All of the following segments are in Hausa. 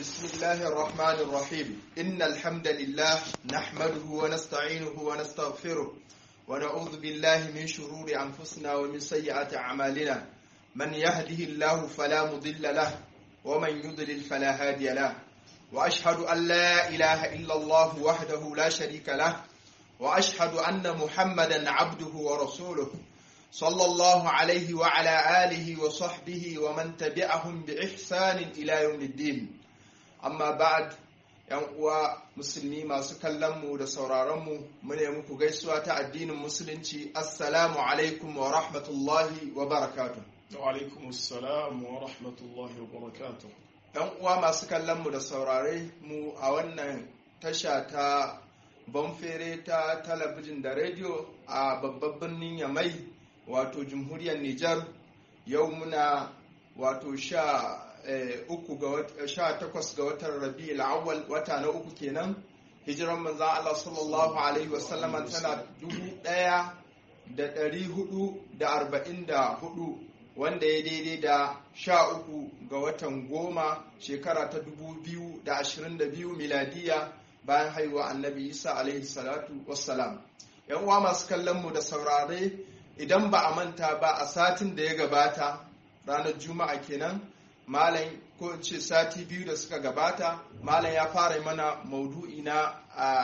بسم الله الرحمن الرحيم إن الحمد لله نحمده ونستعينه ونستغفره ونعوذ بالله من شرور أنفسنا ومن سيئات أعمالنا من يهده الله فلا مضل له ومن يضلل فلا هادي له وأشهد أن لا إله إلا الله وحده لا شريك له وأشهد أن محمدا عبده ورسوله صلى الله عليه وعلى آله وصحبه ومن تبعهم بإحسان إلى يوم الدين amma ba'ad yan uwa musulmi masu kallonmu da sauraronmu mune muku gaisuwa ta addinin musulunci assalamu alaikum wa rahmatullahi wa barakatu wa alaikum assalam wa rahmatullahi wa barakatu yan uwa masu kallonmu da saurare mu a wannan tasha ta banfere ta talabijin da rediyo a babban birnin yamai wato jamhuriyar nijar yau muna wato sha uku ga sha takwas ga watan rabi awwal wata na uku kenan hijiran manzan Allah sallallahu alaihi wasallama tana dubu ɗaya da ɗari hudu da arba'in da hudu wanda ya daidai da sha uku ga watan goma shekara ta dubu biyu da ashirin da biyu miladiya bayan haihuwa annabi isa alaihi salatu wassalam yan uwa masu kallon mu da saurare idan ba a manta ba a satin da ya gabata ranar juma'a kenan malam ko in ce sati biyu da suka gabata malam ya fara mana maudu'i na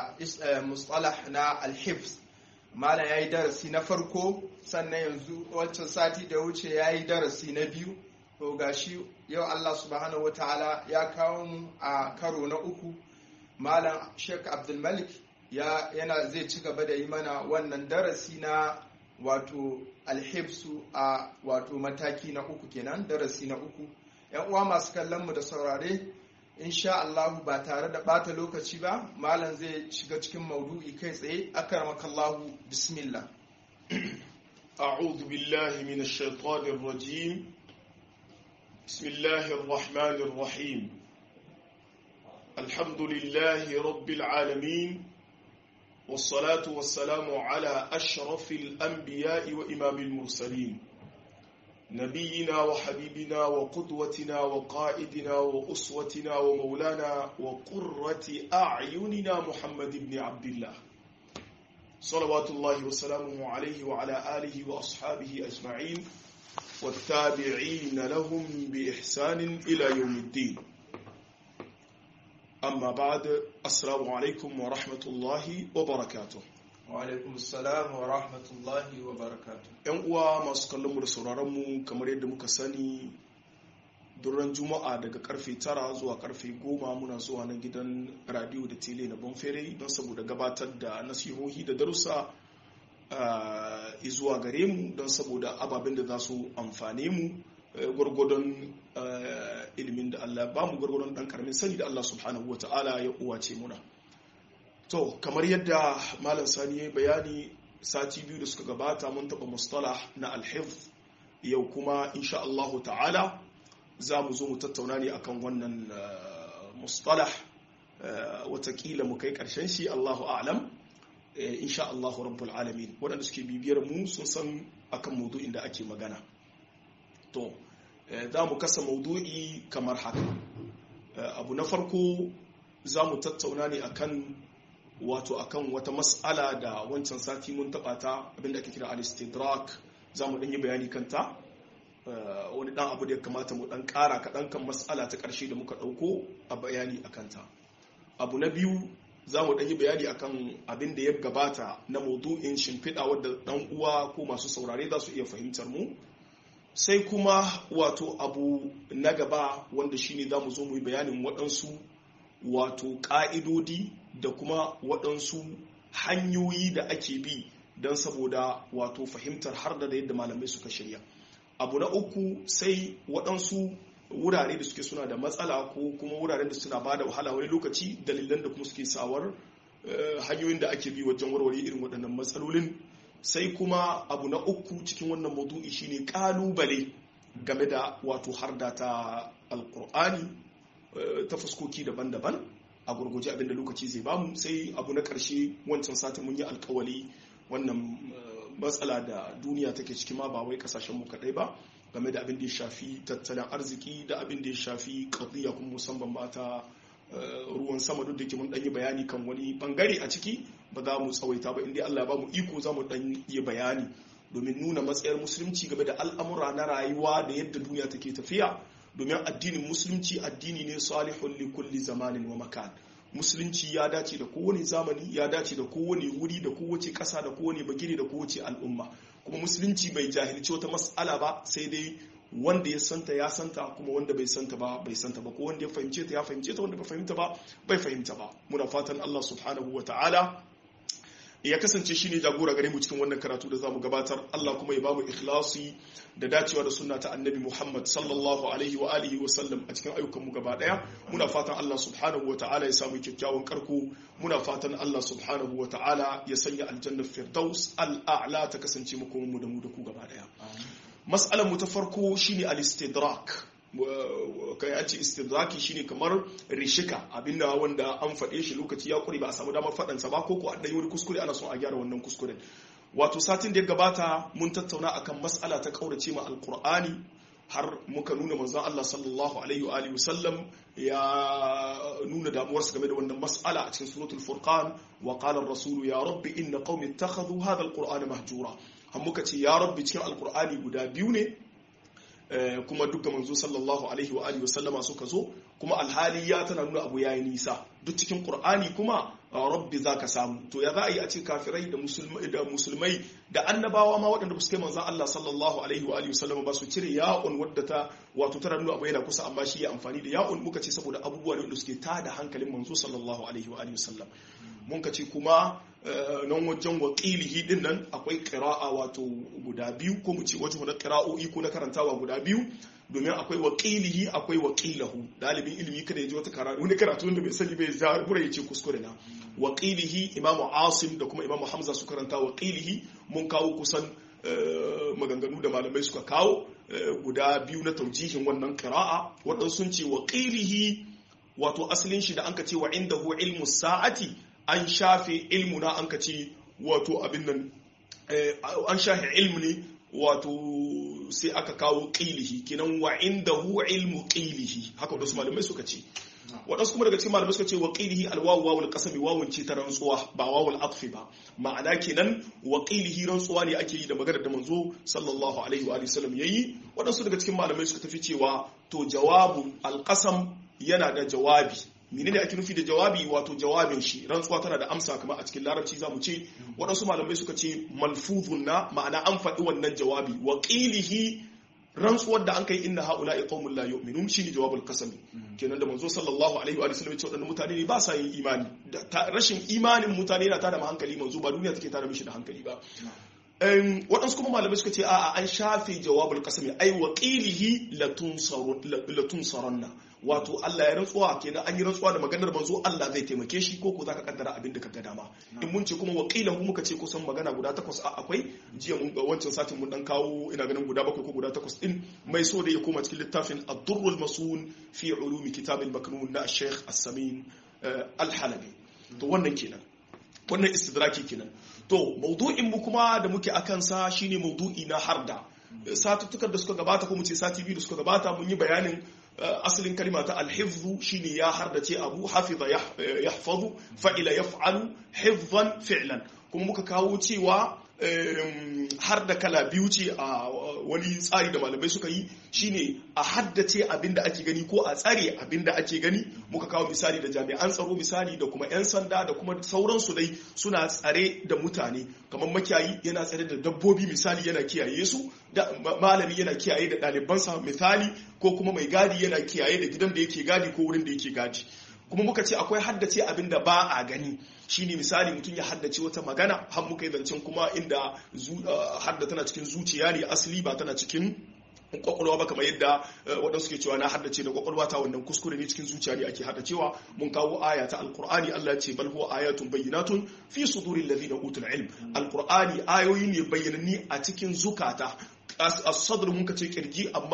mustalah na alhifz malam ya yi darasi na farko sannan yanzu wancan sati da wuce ya yi darasi na biyu to gashi yau allah subhanahu wataala ya kawo mu a karo na uku malam sheikh abdulmalik ya yana zai ci gaba da yi mana wannan darasi na wato alhifsu a wato mataki na uku kenan darasi na uku yan uwa masu kallon mu da saurare insha Allah ba tare da bata lokaci ba malam zai shiga cikin maudu'i kai tsaye akramaka Allah bismillah أعوذ بالله من الشيطان الرجيم بسم الله الرحمن الرحيم الحمد لله رب العالمين والصلاة والسلام على أشرف الأنبياء وإمام المرسلين نبينا وحبيبنا وقدوتنا وقائدنا وأسوتنا ومولانا وقرة أعيننا محمد بن عبد الله صلوات الله وسلامه عليه وعلى آله وأصحابه أجمعين والتابعين لهم بإحسان إلى يوم الدين أما بعد السلام عليكم ورحمة الله وبركاته alaikum salam wa rahmatullahi wa barakatu yan uwa masu kallon mu da sauraron mu kamar yadda muka sani duran juma'a daga karfe tara zuwa karfe goma muna zuwa na gidan radio da tele na bonfere don saboda gabatar da nasihohi da darussa zuwa gare mu don saboda ababen da za su amfane mu gwargwadon ilimin da Allah ba mu gwargwadon dan karamin sani da Allah subhanahu wa ta'ala ya uwace muna to kamar yadda malam sani ya bayani sati biyu da suka gabata mun taɓa mustalah na alhif yau kuma insha Allahu ta'ala za mu zo mu tattauna ne akan wannan mustalah watakila mu kai ƙarshen shi Allahu a'lam insha Allahu rabbul alamin waɗanda suke bibiyar mu sun san akan maudu'in da ake magana to za mu kasa maudu'i kamar haka abu na farko za mu tattauna ne akan wato akan wata mas'ala da wancan sati mun taba ta abinda ake kira al-istidrak za mu yi bayani kanta wani dan abu da ya kamata mu dan kara kaɗan kan mas'ala ta ƙarshe da muka ɗauko a bayani a kanta abu na biyu za mu yi bayani akan abin da ya gabata na maudu'in shimfiɗa wadda ɗan uwa ko masu saurare za su iya fahimtar mu sai kuma wato abu na gaba wanda shine za mu zo mu yi bayanin waɗansu wato ƙa'idodi da kuma waɗansu hanyoyi da ake bi don saboda wato fahimtar har da yadda malamai suka shirya abu na uku sai waɗansu wurare da suke suna da matsala ko kuma wuraren da suna ba da wahala wani lokaci dalilan da kuma suke sawar hanyoyin da ake bi wajen warware irin waɗannan matsalolin sai kuma abu na uku cikin wannan maudu'i shine ƙalubale game da wato harda ta alƙur'ani ta fuskoki daban-daban a gurguje abinda lokaci zai bamu sai abu na ƙarshe wancan satin mun yi alkawali wannan matsala da duniya take ciki ma ba wai kasashen mu kadai ba game da abin da ya shafi tattalin arziki da abin da ya shafi qadiyya kuma musamman ba ta ruwan sama duk da ke mun dan yi bayani kan wani bangare a ciki ba za mu tsawaita ba inda Allah ya ba mu iko za mu dan yi bayani domin nuna matsayar musulunci game da al'amura na rayuwa da yadda duniya take tafiya domin addinin musulunci addini ne salihun li kulli zamanin wa makan musulunci ya dace da kowane zamani ya dace da kowane wuri da kowace ƙasa da kowane bagire da kowace al'umma kuma musulunci bai jahilci wata mas'ala ba sai dai wanda ya santa ya santa kuma wanda bai santa ba bai santa ba ko wanda ya fahimce ta ya fahimce ta wanda bai fahimta ba bai fahimta ba muna fatan Allah subhanahu wa ta'ala ya kasance shine jagora gare mu cikin wannan karatu da zamu gabatar Allah kuma ya bamu ikhlasi da dacewa da sunna ta annabi Muhammad sallallahu alaihi wa alihi wa sallam a cikin ayyukan mu gaba daya muna fatan Allah subhanahu wa ta'ala ya samu kyakkyawan karko muna fatan Allah subhanahu wa ta'ala ya sanya aljannar firdaus al'a'la ta kasance mu kuma mu da mu da ku gaba daya mas'alar mu ta farko shine al-istidrak kai an ce istidraki shine kamar rishika abinda wanda an faɗe shi lokaci ya kure ba a samu damar faɗansa ba ko ko an ɗanyi wani kuskure ana son a gyara wannan kuskuren wato satin da ya gabata mun tattauna akan mas'ala ta kaurace ma alqur'ani har muka nuna manzon Allah sallallahu alaihi wa alihi wasallam ya nuna damuwarsa game da wannan mas'ala a cikin suratul furqan wa qala ar-rasul ya rabbi inna qaumi ittakhadhu hadha al-qur'ana mahjura har muka ce ya rabbi cikin alqur'ani guda biyu ne kuma duka manzo sallallahu alaihi wa alihi wasallama suka zo kuma alhali ya tana nuna abu yayi nisa duk cikin qur'ani kuma rabbi zaka samu to ya za a yi a ce kafirai da musulmai da musulmai da annabawa ma waɗanda ba su kai manzon Allah sallallahu alaihi wa alihi wasallama ba su cire ya'un wadda ta wato tana nuna abu yana kusa amma shi ya amfani da ya'un muka ce saboda abubuwa da suke tada hankalin manzo sallallahu alaihi wa alihi wasallam mun ka ce kuma nan wajen waƙilihi din nan akwai ƙira'a wato guda biyu ko mu ce wajen na ƙira'o'i ko na karantawa guda biyu domin akwai waƙilihi akwai waƙilahu dalibin ilimi kada ya ji wata karatu wani karatu wanda bai sani bai zabura ya ce kuskure na waƙilihi imamu asim da kuma imamu hamza su karanta waƙilihi mun kawo kusan maganganu da malamai suka kawo guda biyu na taujihin wannan ƙira'a waɗansu sun ce waƙilihi wato asalin shi da an ka ce wa inda hu ilmu sa'ati an shafe ilmu na an ka ce wato abin nan an shafe ilmu ne wato sai aka kawo ƙilihi kinan wa inda hu ilmu ƙilihi haka wadansu malamai suka ce waɗansu kuma daga cikin malamai suka ce wa ƙilihi alwawu wawul kasami wawun ce ta rantsuwa ba wawul atfi ba ma'ana kenan wa ƙilihi rantsuwa ne ake yi da maganar da manzo sallallahu alaihi wa sallam yayi waɗansu daga cikin malamai suka tafi cewa to jawabu alqasam yana da jawabi menene ake nufi da jawabi wato jawabin shi rantsuwa tana da amsa kamar a cikin larabci zamu ce waɗansu malamai suka ce malfuzun na ma'ana an faɗi wannan jawabi wa qilihi rantsuwar da an kai inna haula qaumun la yu'minun shine jawabul qasami kenan da manzo sallallahu alaihi wa sallam ce waɗannan mutane ne ba sa yin imani rashin imanin mutane yana tada hankali manzo ba duniya take tada mishi da hankali ba waɗansu kuma malamai suka ce a'a an shafe jawabul qasami ai wa qilihi latun saranna wato Allah ya rantsuwa kenan an yi rantsuwa da maganar manzo Allah zai taimake shi ko ko zaka kaddara abin da ka ga dama in mun ce kuma wakilan mu muka ce kusan magana guda takwas a akwai jiya mun ga wancan satin mun dan kawo ina ganin guda bakwai ko guda takwas din mai so da ya koma cikin littafin ad-durrul masun fi ulumi kitab al-maknun na Sheikh As-Samin Al-Halabi to wannan kenan wannan istidraki kenan to maudu'in mu kuma da muke akan sa shine maudu'i na harda satuttukan da suka gabata ko mu ce sati biyu da suka gabata mun yi bayanin asalin kalima ta alhifzu shine ya hardace abu hafiza yahfazu fa'ila yaf'alu hifzan fi'lan kuma muka kawo cewa har da kala biyu ce a wani tsari da malamai suka yi shine a haddace abin da ake gani ko a tsare abin da ake gani muka kawo misali da jami'an tsaro misali da kuma 'yan sanda da kuma sauransu dai suna tsare da mutane kamar makiyayi yana tsare da dabbobi misali yana kiyaye su da malami yana kiyaye da ɗalibansa misali ko kuma mai gadi yana kiyaye da gidan da yake gadi ko wurin da yake gadi kuma muka ce akwai haddace abin da ba a gani shine misali mutum ya haddace wata magana har muka yi zancen kuma inda hadda tana cikin zuciya ne asali ba tana cikin kwakwalwa ba kamar yadda waɗansu ke cewa na haddace da kwakwalwa ta wannan kuskure ne cikin zuciya ne ake haddacewa mun kawo aya ta alkur'ani Allah ce bal huwa ayatun bayyinatun fi suduril ladina utul ilm alkur'ani ayoyi ne bayyananni a cikin zukata as-sadr mun kace kirji amma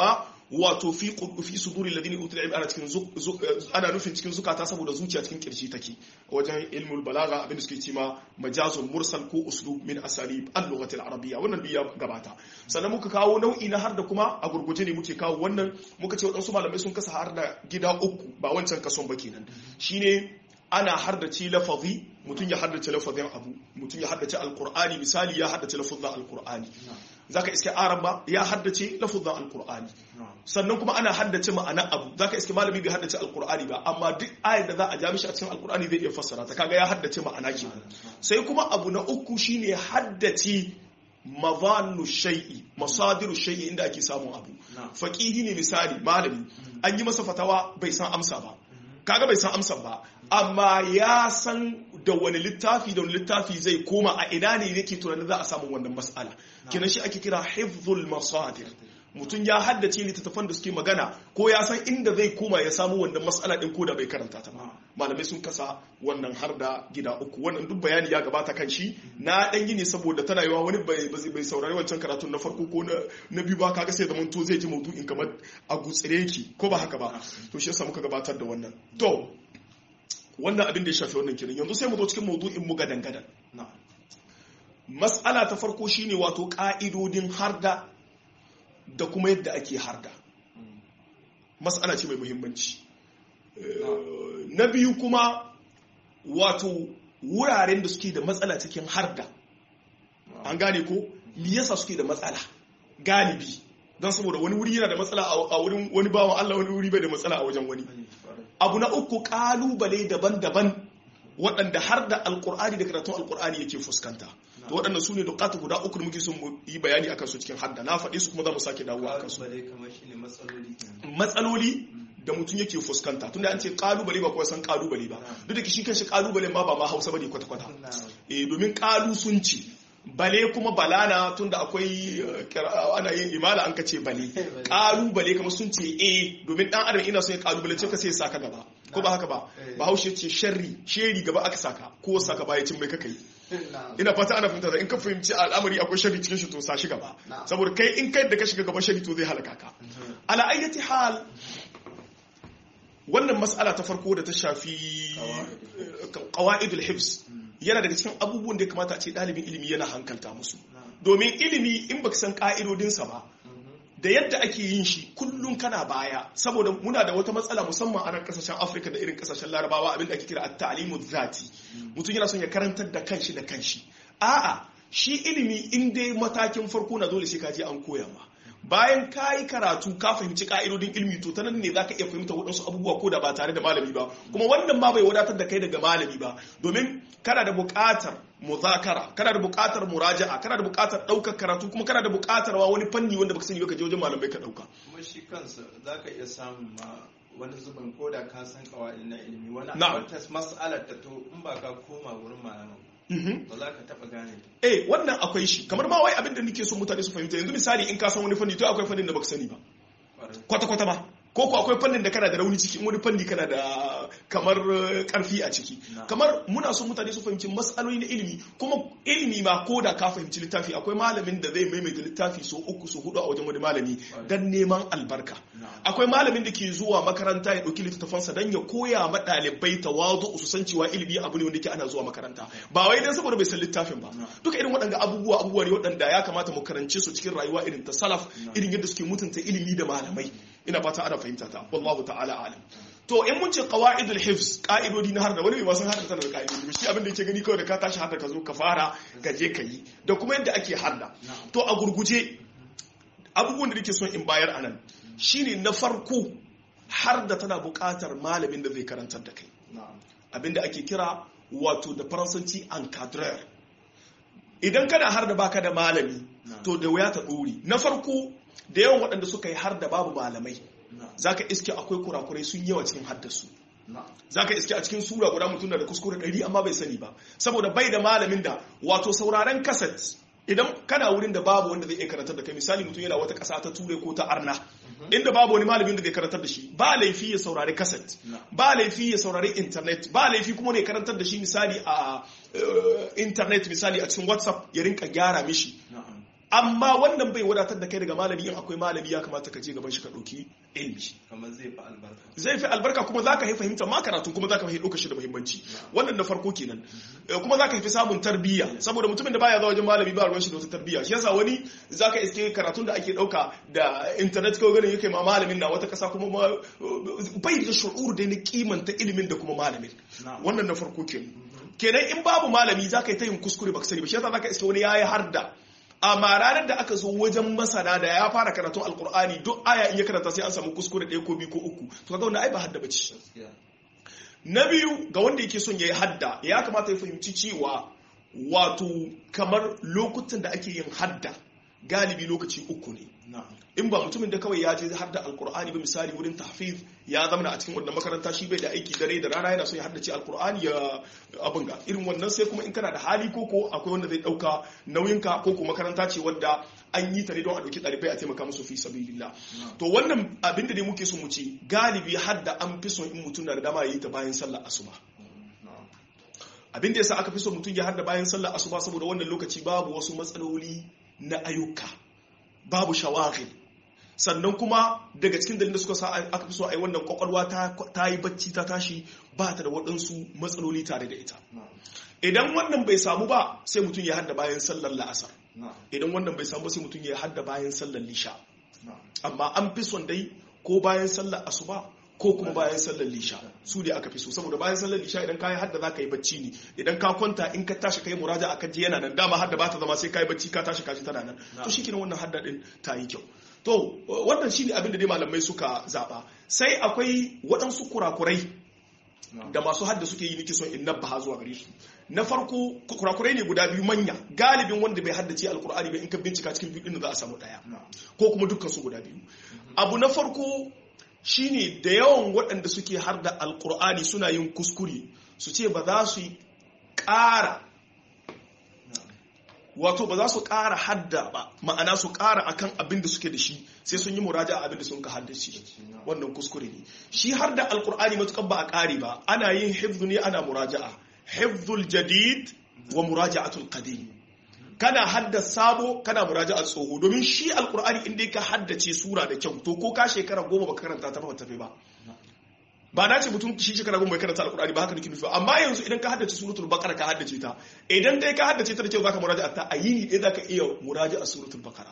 wato fi fi suduri alladhina utul ilm ana cikin ana nufin cikin zukata saboda zuciya cikin kirji take wajen ilmul balaga abin da suke cewa majazun mursal ko uslub min asalib al-lughati al-arabiyya wannan biya gabata sannan muka kawo nau'i na har da kuma a gurguje ne muke kawo wannan muka ce wadansu malamai sun kasa har da gida uku ba wancan kason ba kenan shine ana haddace lafazi mutum ya haddace lafazin abu mutum ya haddace alkur'ani misali ya haddace lafazin alkur'ani zaka iske araba ya haddace lafazin alkur'ani sannan kuma ana haddace ma'ana abu zaka iske malami bai haddace alkur'ani ba amma duk ayar da za a ja mishi a cikin alkur'ani zai iya fassara ta kaga ya haddace ma'ana ke sai kuma abu na uku shine haddace mazannu shay'i masadiru shay'i inda ake samun abu faqihi ne misali malami an yi masa fatawa bai san amsa ba kaga bai san amsa ba amma ya san da wani littafi da wani littafi zai koma a ina ne yake tunanin za a samu wannan mas'ala kenan shi ake kira hifzul masadir mutum ya haddace littattafan da suke magana ko ya san inda zai koma ya samu wannan mas'ala din ko da bai karanta ta ba malamai sun kasa wannan har da gida uku wannan duk bayani ya gabata kan shi na dan yi ne saboda tana yiwa wani bai bai saurari wancan karatun na farko ko na biyu ba kaga sai zaman to zai ji maudu'in kamar a gutsire ki ko ba haka ba to shi yasa muka gabatar da wannan to wannan abin da ya shafi wannan kiran yanzu sai mu zo cikin maudu'in mu gadan gadan mas'ala ta farko shine wato ka'idodin harda da kuma yadda ake harda mas'ala ce mai muhimmanci na biyu kuma wato wuraren da suke da matsala cikin harda an gane ko me yasa suke da matsala galibi don saboda wani wuri yana da matsala a wurin wani bawan Allah wani wuri bai da matsala a wajen wani abu na uku kalubale daban-daban waɗanda har da alkur'ani da karatun alkur'ani yake fuskanta to waɗanda su ne dukata guda uku da muke son mu yi bayani akan su cikin hadda na faɗi su kuma za mu sake dawowa akan su matsaloli da mutum yake fuskanta tunda an ce kalubale ba kuwa san kalubale ba duk da shi kanshi kalubale ma ba ma hausa bane kwata-kwata eh domin kalu sun ci bale kuma balana tunda akwai ana yin imala an kace bale kalubale kamar sun ce eh domin dan adam ina son ya kalubale ce ka sai saka gaba ko ba haka ba bahaushe ce sharri sheri gaba aka saka ko saka baya cin mai kakai ina fata ana fahimta da in ka fahimci al'amari akwai shari cikin shi to sa shi gaba saboda kai in kai da ka shiga gaba shari to zai halaka ka ala ayyati hal wannan mas'ala ta farko da ta shafi qawaidul hifz yana daga cikin abubuwan da ya kamata a ce ɗalibin ilimi yana hankalta musu domin ilimi in baka san ƙa'idodinsa ba da yadda ake yin shi kullum kana baya saboda muna da wata matsala musamman a nan kasashen afirka da irin kasashen larabawa abinda ake kira at-ta'limu zati mutum yana son ya karantar da kanshi da kanshi a'a shi ilimi in dai matakin farko na dole sai ka je an koya ma bayan ka yi karatu ka fahimci ka'idodin ilmi to ta nan ne za ka iya fahimta waɗansu abubuwa ko da ba tare da malami ba kuma wannan ma bai wadatar da kai daga malami ba domin kana da buƙatar muzakara kana da buƙatar muraja'a kana da buƙatar ɗaukar karatu kuma kana da buƙatar wa wani fanni wanda baka sani ba ka je wajen malamai ka ɗauka kuma shi kansa za ka iya samun ma wani zubin ko da ka san kawai na ilimi wani abubuwan mas'alar ta to in ba ka koma wurin malaman ba za ka taba gane eh wannan akwai shi kamar ma wai abin da nake so mutane su fahimta yanzu misali in ka san wani fanni to akwai fannin da baka sani ba kwata kwata ba ko ko akwai fannin da kana da rauni ciki wani fanni kana da kamar karfi a ciki kamar muna so mutane su fahimci matsaloli na ilimi kuma ilimi ma ko da ka fahimci littafi akwai malamin da zai maimaita littafi so uku so hudu a wajen wani malami dan neman albarka akwai malamin da ke zuwa makaranta ya dauki littattafansa dan ya koya ma ɗalibai tawazu su san cewa ilimi abu ne wanda ke ana zuwa makaranta ba wai dan saboda bai san littafin ba duka irin waɗanda abubuwa abubuwa ne waɗanda ya kamata mu karance su cikin rayuwa irin ta salaf irin yadda suke mutunta ilimi da malamai ina fata ana fahimta ta wallahu ta'ala alim to in mun ce qawaidul hifz ka'idodi na harda wani bai san harda tana da ka'idodi shi abin da yake gani kawai da ka tashi harda ka zo ka fara ka je ka yi da kuma yadda ake harda to a gurguje abubuwan da nake son in bayar anan shine na farko har da tana buƙatar malamin da zai karantar da kai abinda ake kira wato da faransanci encadreur idan kana har da baka da malami to da wuya ta ɗori na farko da yawan waɗanda suka yi har da babu malamai za ka iske akwai kurakurai sun yawa cikin haddasu za ka iske a cikin sura guda mutum da kuskure ɗari amma bai sani ba saboda bai da malamin da wato sauraren kaset idan kana wurin da babu wanda zai iya karantar da kai misali mutum yana wata ƙasa ta ture ko ta arna inda babu wani malamin da zai karantar da shi ba laifi ya saurari kaset ba laifi ya saurari internet ba laifi kuma ne karantar da shi misali a internet misali a cikin whatsapp ya rinka gyara mishi amma wannan bai wadatar da kai daga malami in akwai malami ya kamata ka je gaban shi ka ɗauki ilmi kamar zai fi albarka zai fi albarka kuma za ka yi fahimta ma karatu kuma za ka fi ɗauka shi da muhimmanci wannan na farko kenan kuma za ka fi samun tarbiyya saboda mutumin da baya zuwa wajen malami ba ruwan shi da wata tarbiyya shi yasa wani za ka iske karatun da ake ɗauka da intanet ko ganin yake ma malamin na wata kasa kuma bai da shu'ur da ni kimanta ilimin da kuma malamin wannan na farko kenan kenan in babu malami za ka yi ta yin kuskure baka sani ba shi yasa za ka iske wani yayi har da amma ranar da aka zo wajen masana da ya fara karatun alkur'ani duk aya in ya karanta sai an samu kuskure ɗaya ko biyu ko uku to kaga wannan ai ba hadda bace na biyu ga wanda yake son yayi hadda ya kamata ya fahimci cewa wato kamar lokutan da ake yin hadda galibi lokaci uku ne in ba mutumin da kawai ya je har da alkur'ani ba misali wurin tahfiz ya zama a cikin wannan makaranta shi bai da aiki dare da rana yana so ya haddace alkur'ani ya abin ga irin wannan sai kuma in kana da hali ko ko akwai wanda zai dauka nauyinka ko ko makaranta ce wadda an yi ta ne don a dauki ɗalibai a taimaka musu fi sabilillah to wannan abin da ne muke so mu ce galibi har da an fi son in mutum na da dama ya yi ta bayan sallar asuba abin da yasa aka fi son mutum ya hadda bayan sallar asuba saboda wannan lokaci babu wasu matsaloli na ayyuka babu shawagil sannan kuma daga cikin dalilin da suka sa aka fi so a yi wannan kwakwalwa ta yi bacci ta tashi ba ta da waɗansu matsaloli tare da ita idan wannan bai samu ba sai mutum ya hadda bayan sallar la'asar idan wannan bai samu ba sai mutum ya hadda bayan sallar lisha amma an fi son dai ko bayan sallar asuba ko kuma bayan sallar lisha su ne aka fi so saboda bayan sallar lisha idan ka yi hadda za ka yi bacci ne idan ka kwanta in ka tashi ka yi muraja akan ji yana nan dama hadda ba ta zama sai ka yi bacci ka tashi kaji tana nan to shi kenan wannan hadda din ta yi kyau to wannan shine abin da dai malamai suka zaba sai akwai waɗansu kurakurai da masu hadda suke yi nake son in nabba zuwa gare su na farko kurakurai ne guda biyu manya galibin wanda bai haddace alkur'ani ba in ka bincika cikin biyu din za a samu daya ko kuma dukkan su guda biyu abu na farko shine da yawan waɗanda suke har da alkur'ani suna yin kuskure su ce ba za su yi ƙara wato ba za su ƙara hadda ba ma'ana su ƙara akan abin da suke da shi sai sun yi muraja a abin da sun ka haddace wannan kuskure ne shi har da alkur'ani matukan ba a ƙari ba ana yin hifzu ne ana muraja'a hifzul jadid wa muraja'atul qadim kana hadda sabo kana muraja'a tsoho domin shi alkur'ani inda ka haddace sura da kyau to ko ka shekara goma baka karanta ta ba tafi ba ba na ce mutum shi shekara goma bai karanta alkur'ani ba haka nake nufi amma yanzu idan ka haddace suratul baqara ka haddace ta idan dai ka haddace ta da kyau zaka muraja'a ta a yini ɗaya zaka iya muraja'a suratul baqara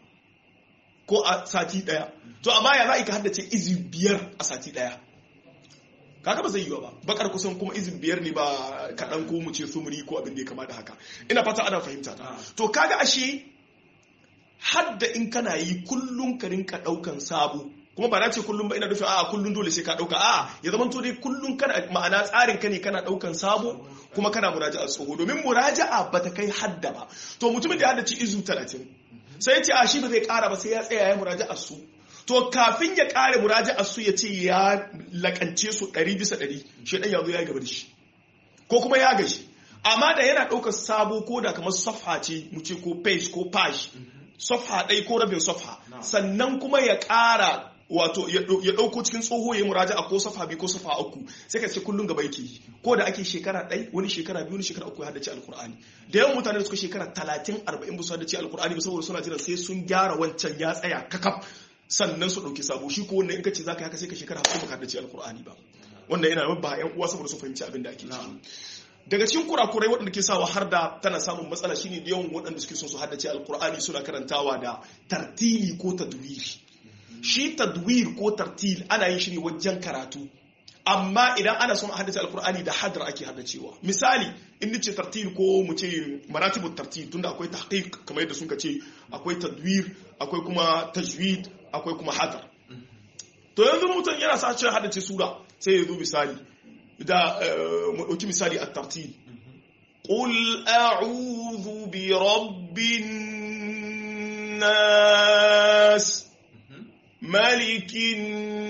ko a sati daya to amma ya za ka haddace izi biyar a sati daya kaga ba zai yiwa ba bakar kusan kuma izin biyar ne ba kaɗan ko mu ce sumuri ko abin da ya kama da haka ina fata ana fahimta ta to kaga ashe hadda in kana yi kullum ka rinka ɗaukan sabo kuma ba na ce kullum ba ina nufin a kullum dole sai ka ɗauka a ya zama to dai kullum kana ma'ana tsarin ka ne kana ɗaukan sabo kuma kana muraja'a tsoho domin muraja'a ba ta kai hadda ba to mutumin da ya haddace izu talatin sai ya ce a shi ba zai kara ba sai ya tsaya ya muraja'a su to kafin ya kare muraja'a su ya ce ya lakance su ɗari bisa ɗari shi ɗan yanzu ya gaba da shi ko kuma ya gashi amma da yana ɗaukar sabo ko da kamar safha ce mu ce ko page ko page safha ɗai ko rabin safha sannan kuma ya ƙara wato ya ɗauko cikin tsoho ya muraja a ko safa biyu ko safa uku sai ka ce kullum gaba yake ko da ake shekara ɗai wani shekara biyu wani shekara uku ya haddace alkur'ani da yawan mutane da suka shekara talatin arba'in ba su haddace alkur'ani ba saboda suna jiran sai sun gyara wancan ya tsaya kakaf sannan su ɗauki sabo shi ko wanda in ka ce za ka haka sai ka shekara hamsin ba ka haddace alkur'ani ba wannan yana ba yan uwa saboda su fahimci abin da ake ciki daga cikin kurakurai waɗanda ke sawa har da tana samun matsala shine yawan waɗanda suke son su haddace alkur'ani suna karantawa da tartili ko tadwiri shi tadwir ko tartil ana yin shi ne wajen karatu amma idan ana son a haddace alkur'ani da hadar ake haddacewa misali in nace tartil ko mu ce maratibut tartil tunda akwai tahqiq kamar yadda suka ce akwai tadwir akwai kuma tajwid akwai kuma hadar to yanzu mutum yana sa cewa haddace sura sai ya zo misali da mu dauki misali at-tartil qul a'udhu bi rabbin nas malikin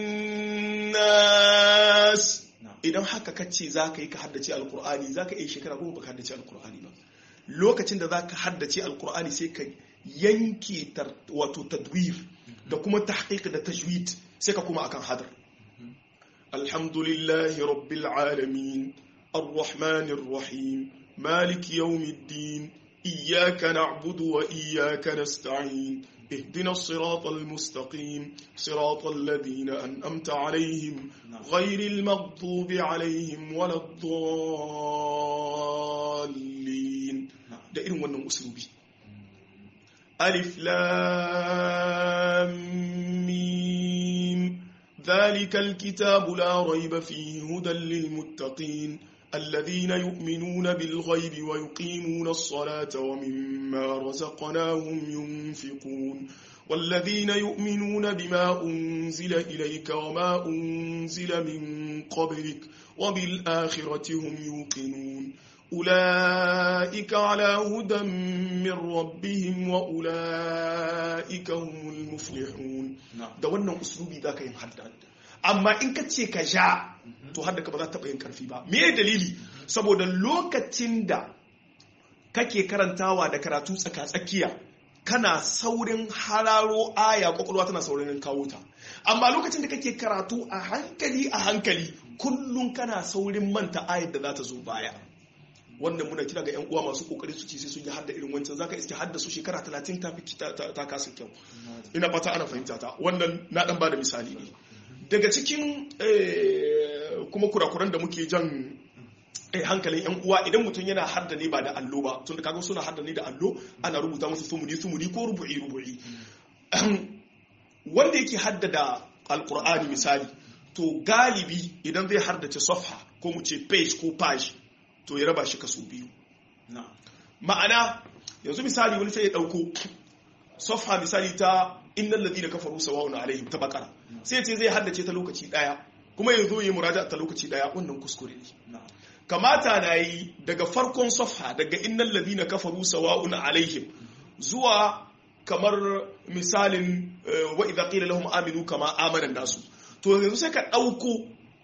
nas idan haka kace za ka yi ka haddace alkur'ani za ka iya shekara goma ba ka haddace alkur'ani ba lokacin da za ka haddace alkur'ani sai ka yanke wato tadwir da kuma tahqiq da tajwid sai ka kuma akan hadar alhamdulillahi rabbil alamin arrahmanir rahim malik yawmiddin إياك نعبد وإياك نستعين اهدنا الصراط المستقيم صراط الذين أنأمت عليهم غير المغضوب عليهم ولا الضالين da irin wannan uslubi alif lam mim ذلك الكتاب لا ريب فيه هدى للمتقين الذين يؤمنون بالغيب ويقيمون الصلاة ومما رزقناهم ينفقون والذين يؤمنون بما أنزل إليك وما أنزل من قبلك وبالآخرة هم يوقنون أولئك على هدى من ربهم وأولئك هم المفلحون da wannan uslubi za ka yin hadda amma in ka ce ka ja to hadda ka ba za ta yin karfi ba me dalili saboda lokacin da kake karantawa da karatu tsaka-tsakiya kana saurin hararo aya kwakwalwa tana saurin kawo ta amma lokacin da kake karatu a hankali a hankali kullum kana saurin manta ayar da za ta zo baya wannan muna kira ga 'yan uwa masu kokari su ce sai sun yi hadda irin wancan zaka iske hadda su shekara 30 ta fi ta kasa kyau ina fata ana fahimta ta wannan na dan bada misali ne daga cikin kuma kurakuran da muke jan hankalin yan uwa idan mutum yana hadda ne ba da allo ba tun da kaga suna hadda ne da allo ana rubuta musu sumuni sumuni ko rubu'i rubu'i wanda yake hadda da alkur'ani misali to galibi idan zai haddace safha ko mu ce page ko page to ya raba shi kaso biyu ma'ana yanzu misali wani sai ya dauko safha misali ta innal ladina kafaru sawa'un alaihim ta bakara sai ce zai haddace ta lokaci daya kuma yanzu yi muraja ta lokaci daya wannan kuskure ne kamata na yi daga farkon safha daga innal ladina kafaru sawa'un alaihim zuwa kamar misalin wa idza qila lahum aminu kama amana nasu to yanzu sai ka dauko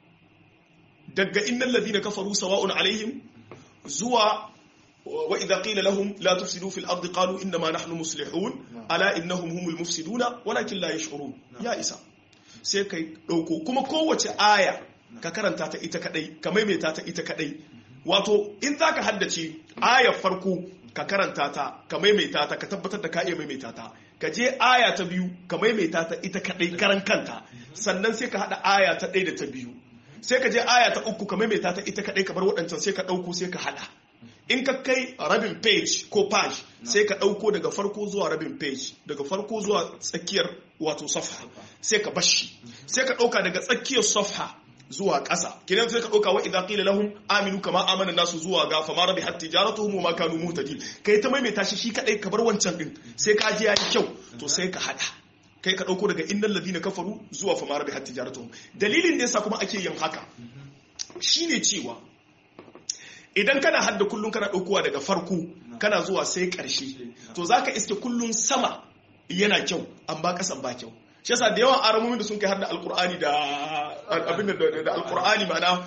daga innal ladina kafaru sawa'un alaihim zuwa wa idza qila lahum la tufsidu fil ardi qalu inna ma nahnu muslihun ala innahum humul mufsiduna walakin la yash'urun ya isa sai kai dauko kuma kowace aya ka karanta ta ita kadai ka maimaita ta ita kadai wato in zaka haddace ayar farko ka karanta ta ka maimaita ta ka tabbatar da ka iya maimaita ta ka je aya ta biyu ka maimaita ta ita kadai karan kanta sannan sai ka hada aya ta ɗaya da ta biyu sai ka je aya ta uku ka maimaita ta ita kadai ka bar waɗancan sai ka ɗauko sai ka hada in ka kai rabin page ko page sai ka ɗauko daga farko zuwa rabin page daga farko zuwa tsakiyar wato safha sai ka bashi sai ka ɗauka daga tsakiyar safha zuwa ƙasa kidan sai ka ɗauka wa idan qila lahum aminu kama amana nasu zuwa ga fama rabi hat tijaratuhum wa ma kanu muhtadin kai ta maimaita shi shi kadai ka bar wancan din sai ka ji yayi kyau to sai ka hada kai ka ɗauko daga innal ladina kafaru zuwa fama rabi hat tijaratuhum dalilin da yasa kuma ake yin haka shine cewa idan kana hadda kullum kana ɗaukowa daga farko kana zuwa sai ƙarshe to za ka iske kullum sama yana kyau amma ƙasan ba kyau shi yasa da yawan aramomin da sun kai hadda alkur'ani da abin da alkur'ani mana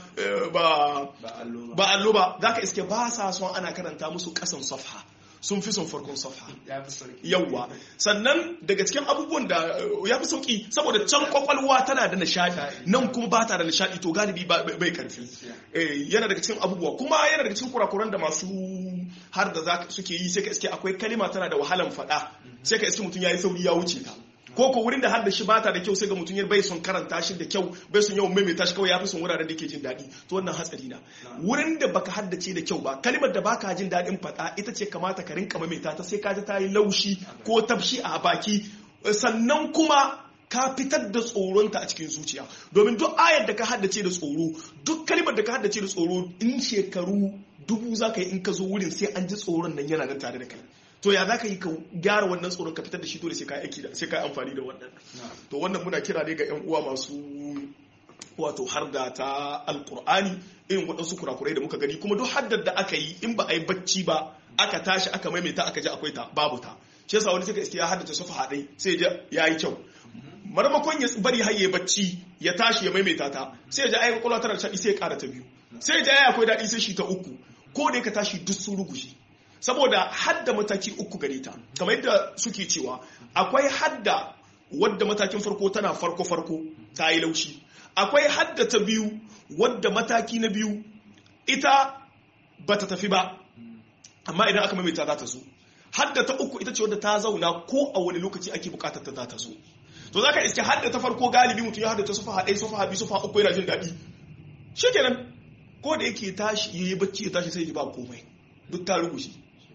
ba allo ba za ka iske ba sa son ana karanta musu ƙasan safha sun fi son farkon safha yawwa sannan daga cikin abubuwan da ya fi sauki saboda can kwakwalwa tana da nishadi nan kuma ba ta da nishadi to galibi bai karfi yana daga cikin abubuwa kuma yana daga cikin kurakuran da masu har da suke yi sai ka iske akwai kalima tana da wahalan faɗa sai ka iske mutum ya yi sauri ya wuce ta ko ko wurin da har da shi bata da kyau sai ga mutum ya bai son karanta shi da kyau bai son yawan maimaita shi kawai ya fi son wuraren da ke jin daɗi to wannan hatsari na wurin da baka haddace da kyau ba kalimar da baka jin daɗin faɗa ita ce kamata ka rinka maimaita ta sai ka ji ta yi laushi ko tafshi a baki sannan kuma ka fitar da tsoronta a cikin zuciya domin duk ayar da ka haddace da tsoro duk kalimar da ka haddace da tsoro in shekaru dubu za ka yi in ka zo wurin sai an ji tsoron nan yana nan tare da kai to ya za ka yi ka gyara wannan tsoron ka fitar da shi dole sai ka aiki da sai ka amfani da wannan to wannan muna kira ne ga yan uwa masu wato harda ta alkur'ani irin waɗansu kurakurai da muka gani kuma duk haddar da aka yi in ba a yi bacci ba aka tashi aka maimaita aka ji akwai ta babu ta shi yasa wani suka iske ya haddace sufa haɗai sai ya yi kyau marmakon ya bari har ya bacci ya tashi ya maimaita ta sai ya ji ayi kwakwalwa tana shaɗi sai ya ƙara ta biyu sai ya ji ayi akwai daɗi sai shi ta uku ko da ka tashi duk sun rugushe saboda hadda mataki uku gare ta kamar yadda suke cewa akwai hadda wadda matakin farko tana farko farko ta yi laushi akwai hadda ta biyu wadda mataki na biyu ita ba ta tafi ba amma idan aka maimaita za ta zo hadda ta uku ita ce wadda ta zauna ko a wani lokaci ake bukatar ta za ta zo to zaka iske hadda ta farko galibi mutum ya hadda ta sufa ɗaya sufa biyu sufa uku yana jin daɗi shikenan ko da yake tashi yayi bacci ya tashi sai ya ba komai duk ta rubuce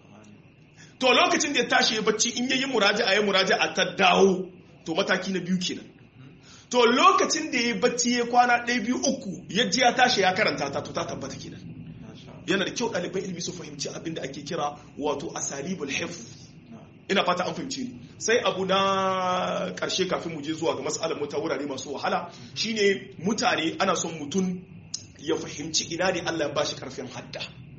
to lokacin da ya tashi ya bacci in yayi muraja'a ya muraja'a ta dawo to mataki na biyu kenan to lokacin da ya bacci ya kwana ɗaya biyu uku ya ji ya tashi ya karanta ta to ta tabbata kenan yana da kyau ɗaliban ilimi su fahimci abin da ake kira wato asalibul hifz ina fata an fahimci ni sai abu na ƙarshe kafin mu je zuwa ga matsalar mu ta wurare masu wahala shine mutane ana son mutum ya fahimci ina ne Allah ya bashi karfin hadda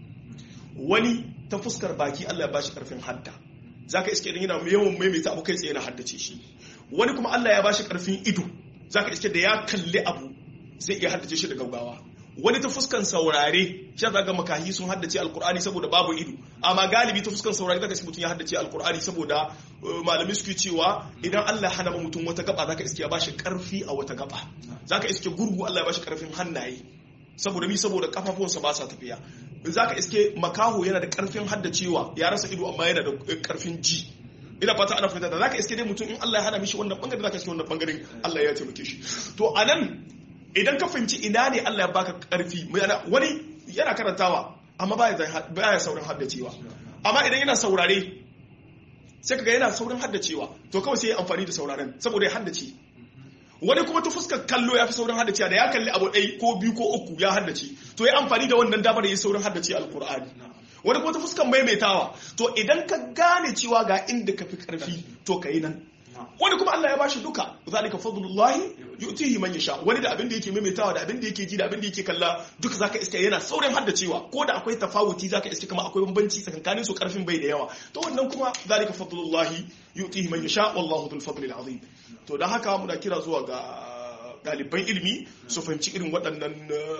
wani ta fuskar baki Allah ya bashi karfin hadda zaka iske idan yana yawan maimaita abu kai tsaye na haddace shi wani kuma Allah ya bashi karfin ido zaka iske da ya kalli abu zai iya haddace shi da gaugawa wani ta fuskan saurare shi zaga makahi sun haddace alkur'ani saboda babu ido amma galibi ta fuskan saurare zaka mutum ya haddace alkur'ani saboda malami suke cewa idan Allah hana ma mutum wata gaba zaka iske ya bashi karfi a wata gaba zaka iske gurgu Allah ya bashi karfin hannaye saboda mi saboda kafafuwansa ba sa tafiya zaka iske makaho yana da karfin haddacewa ya rasa ido amma yana da karfin ji ina fata ana fahimta da zaka iske dai mutum in Allah ya hana mishi wannan bangare zaka iske wannan bangaren Allah ya taimake shi to anan idan ka fahimci ina ne Allah ya baka karfi wani yana karantawa amma baya saurin haddacewa amma idan yana saurare sai kaga yana saurin haddacewa to kawai sai ya amfani da sauraren saboda ya haddace wani kuma ta fuskar kallo ya fi saurin haddacewa da ya kalli abu ɗai ko biyu ko uku ya haddace to ya amfani da wannan damar ya saurin haddace alkur'ani wani kuma ta fuskar maimaitawa to idan ka gane cewa ga inda ka fi karfi to ka yi nan wani kuma Allah ya bashi duka zalika fadlullahi yu'tihi man yasha wani da abin da yake maimaitawa da abin da yake ji da abin da yake kalla duka zaka iska yana saurin haddacewa ko da akwai tafawuti zaka iska kuma akwai bambanci tsakankanin su karfin bai da yawa to wannan kuma zalika fadlullahi yu'tihi man yasha wallahu dhul fadli azim to dan haka muna kira zuwa ga ɗaliban ilimi su fahimci irin waɗannan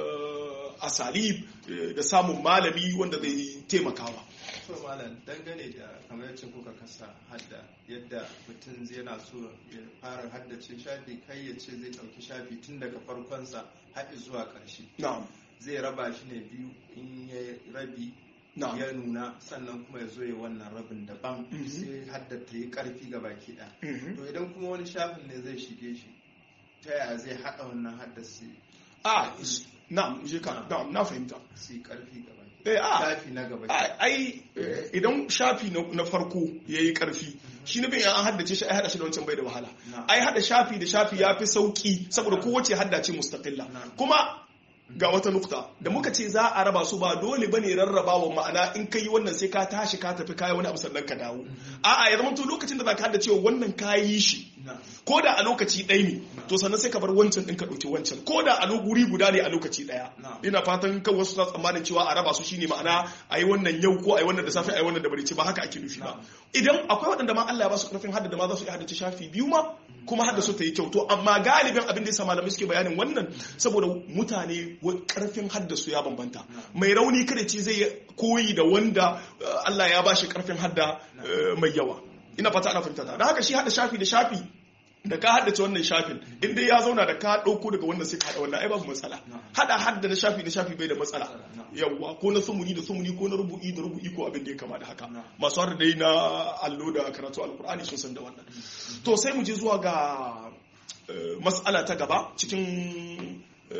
asalib da samun malami wanda zai taimakawa so malam dangane da kamar yacce kuka kasa hadda yadda mutum zai yana so ya fara haddace shafi kai ya ce zai ɗauki shafi tun daga farkonsa har zuwa ƙarshe zai raba shi ne biyu in ya rabi ya nuna sannan kuma ya zo ya wannan rabin daban sai hadda ta yi ƙarfi ga baki ɗaya to idan kuma wani shafin ne zai shige shi ta yaya zai haɗa wannan haddasa a na je ka na fahimta su yi ƙarfi gaba shafi na gaba ai idan shafi na farko ya yi karfi shi na bayan an haddace shi ai hada shi da wancan bai da wahala ai hada shafi da shafi ya fi sauki saboda kowace haddace mustaqilla kuma ga wata nukta da muka ce za a raba su ba dole bane rarrabawa ma'ana in kai wannan sai ka tashi ka tafi kayi wani abu sannan ka dawo a'a ya zama to lokacin da za ka hadda cewa wannan kayi shi ko da a lokaci ɗaya ne to sannan sai ka bar wancan ɗin ka ɗauki wancan ko da a guri guda ne a lokaci ɗaya ina fatan kan wasu na tsammanin cewa a raba su shine ma'ana a yi wannan yau ko a yi wannan da safe a yi wannan da barici ba haka ake nufi ba idan akwai waɗanda ma Allah ya ba su ƙarfin hadda da ma za su iya haddace shafi biyu ma kuma hadda su ta yi kyau to amma galibin abin da ya sa malamai suke bayanin wannan saboda mutane ƙarfin hadda su ya bambanta mai rauni kada ce zai koyi da wanda Allah ya ba shi ƙarfin hadda mai yawa ina fata ana fahimta da haka shi hada shafi da shafi da ka haddace wannan shafin in dai ya zauna da ka dauko daga wannan sai ka hada wannan ai babu matsala hada hadda da shafi da shafi bai da matsala yawwa ko na sumuni da sumuni ko na rubu'i da rubu'i ko abin da ya kama da haka masu har dai na allo da karatu alkur'ani sun san da wannan to sai mu je zuwa ga mas'ala ta gaba cikin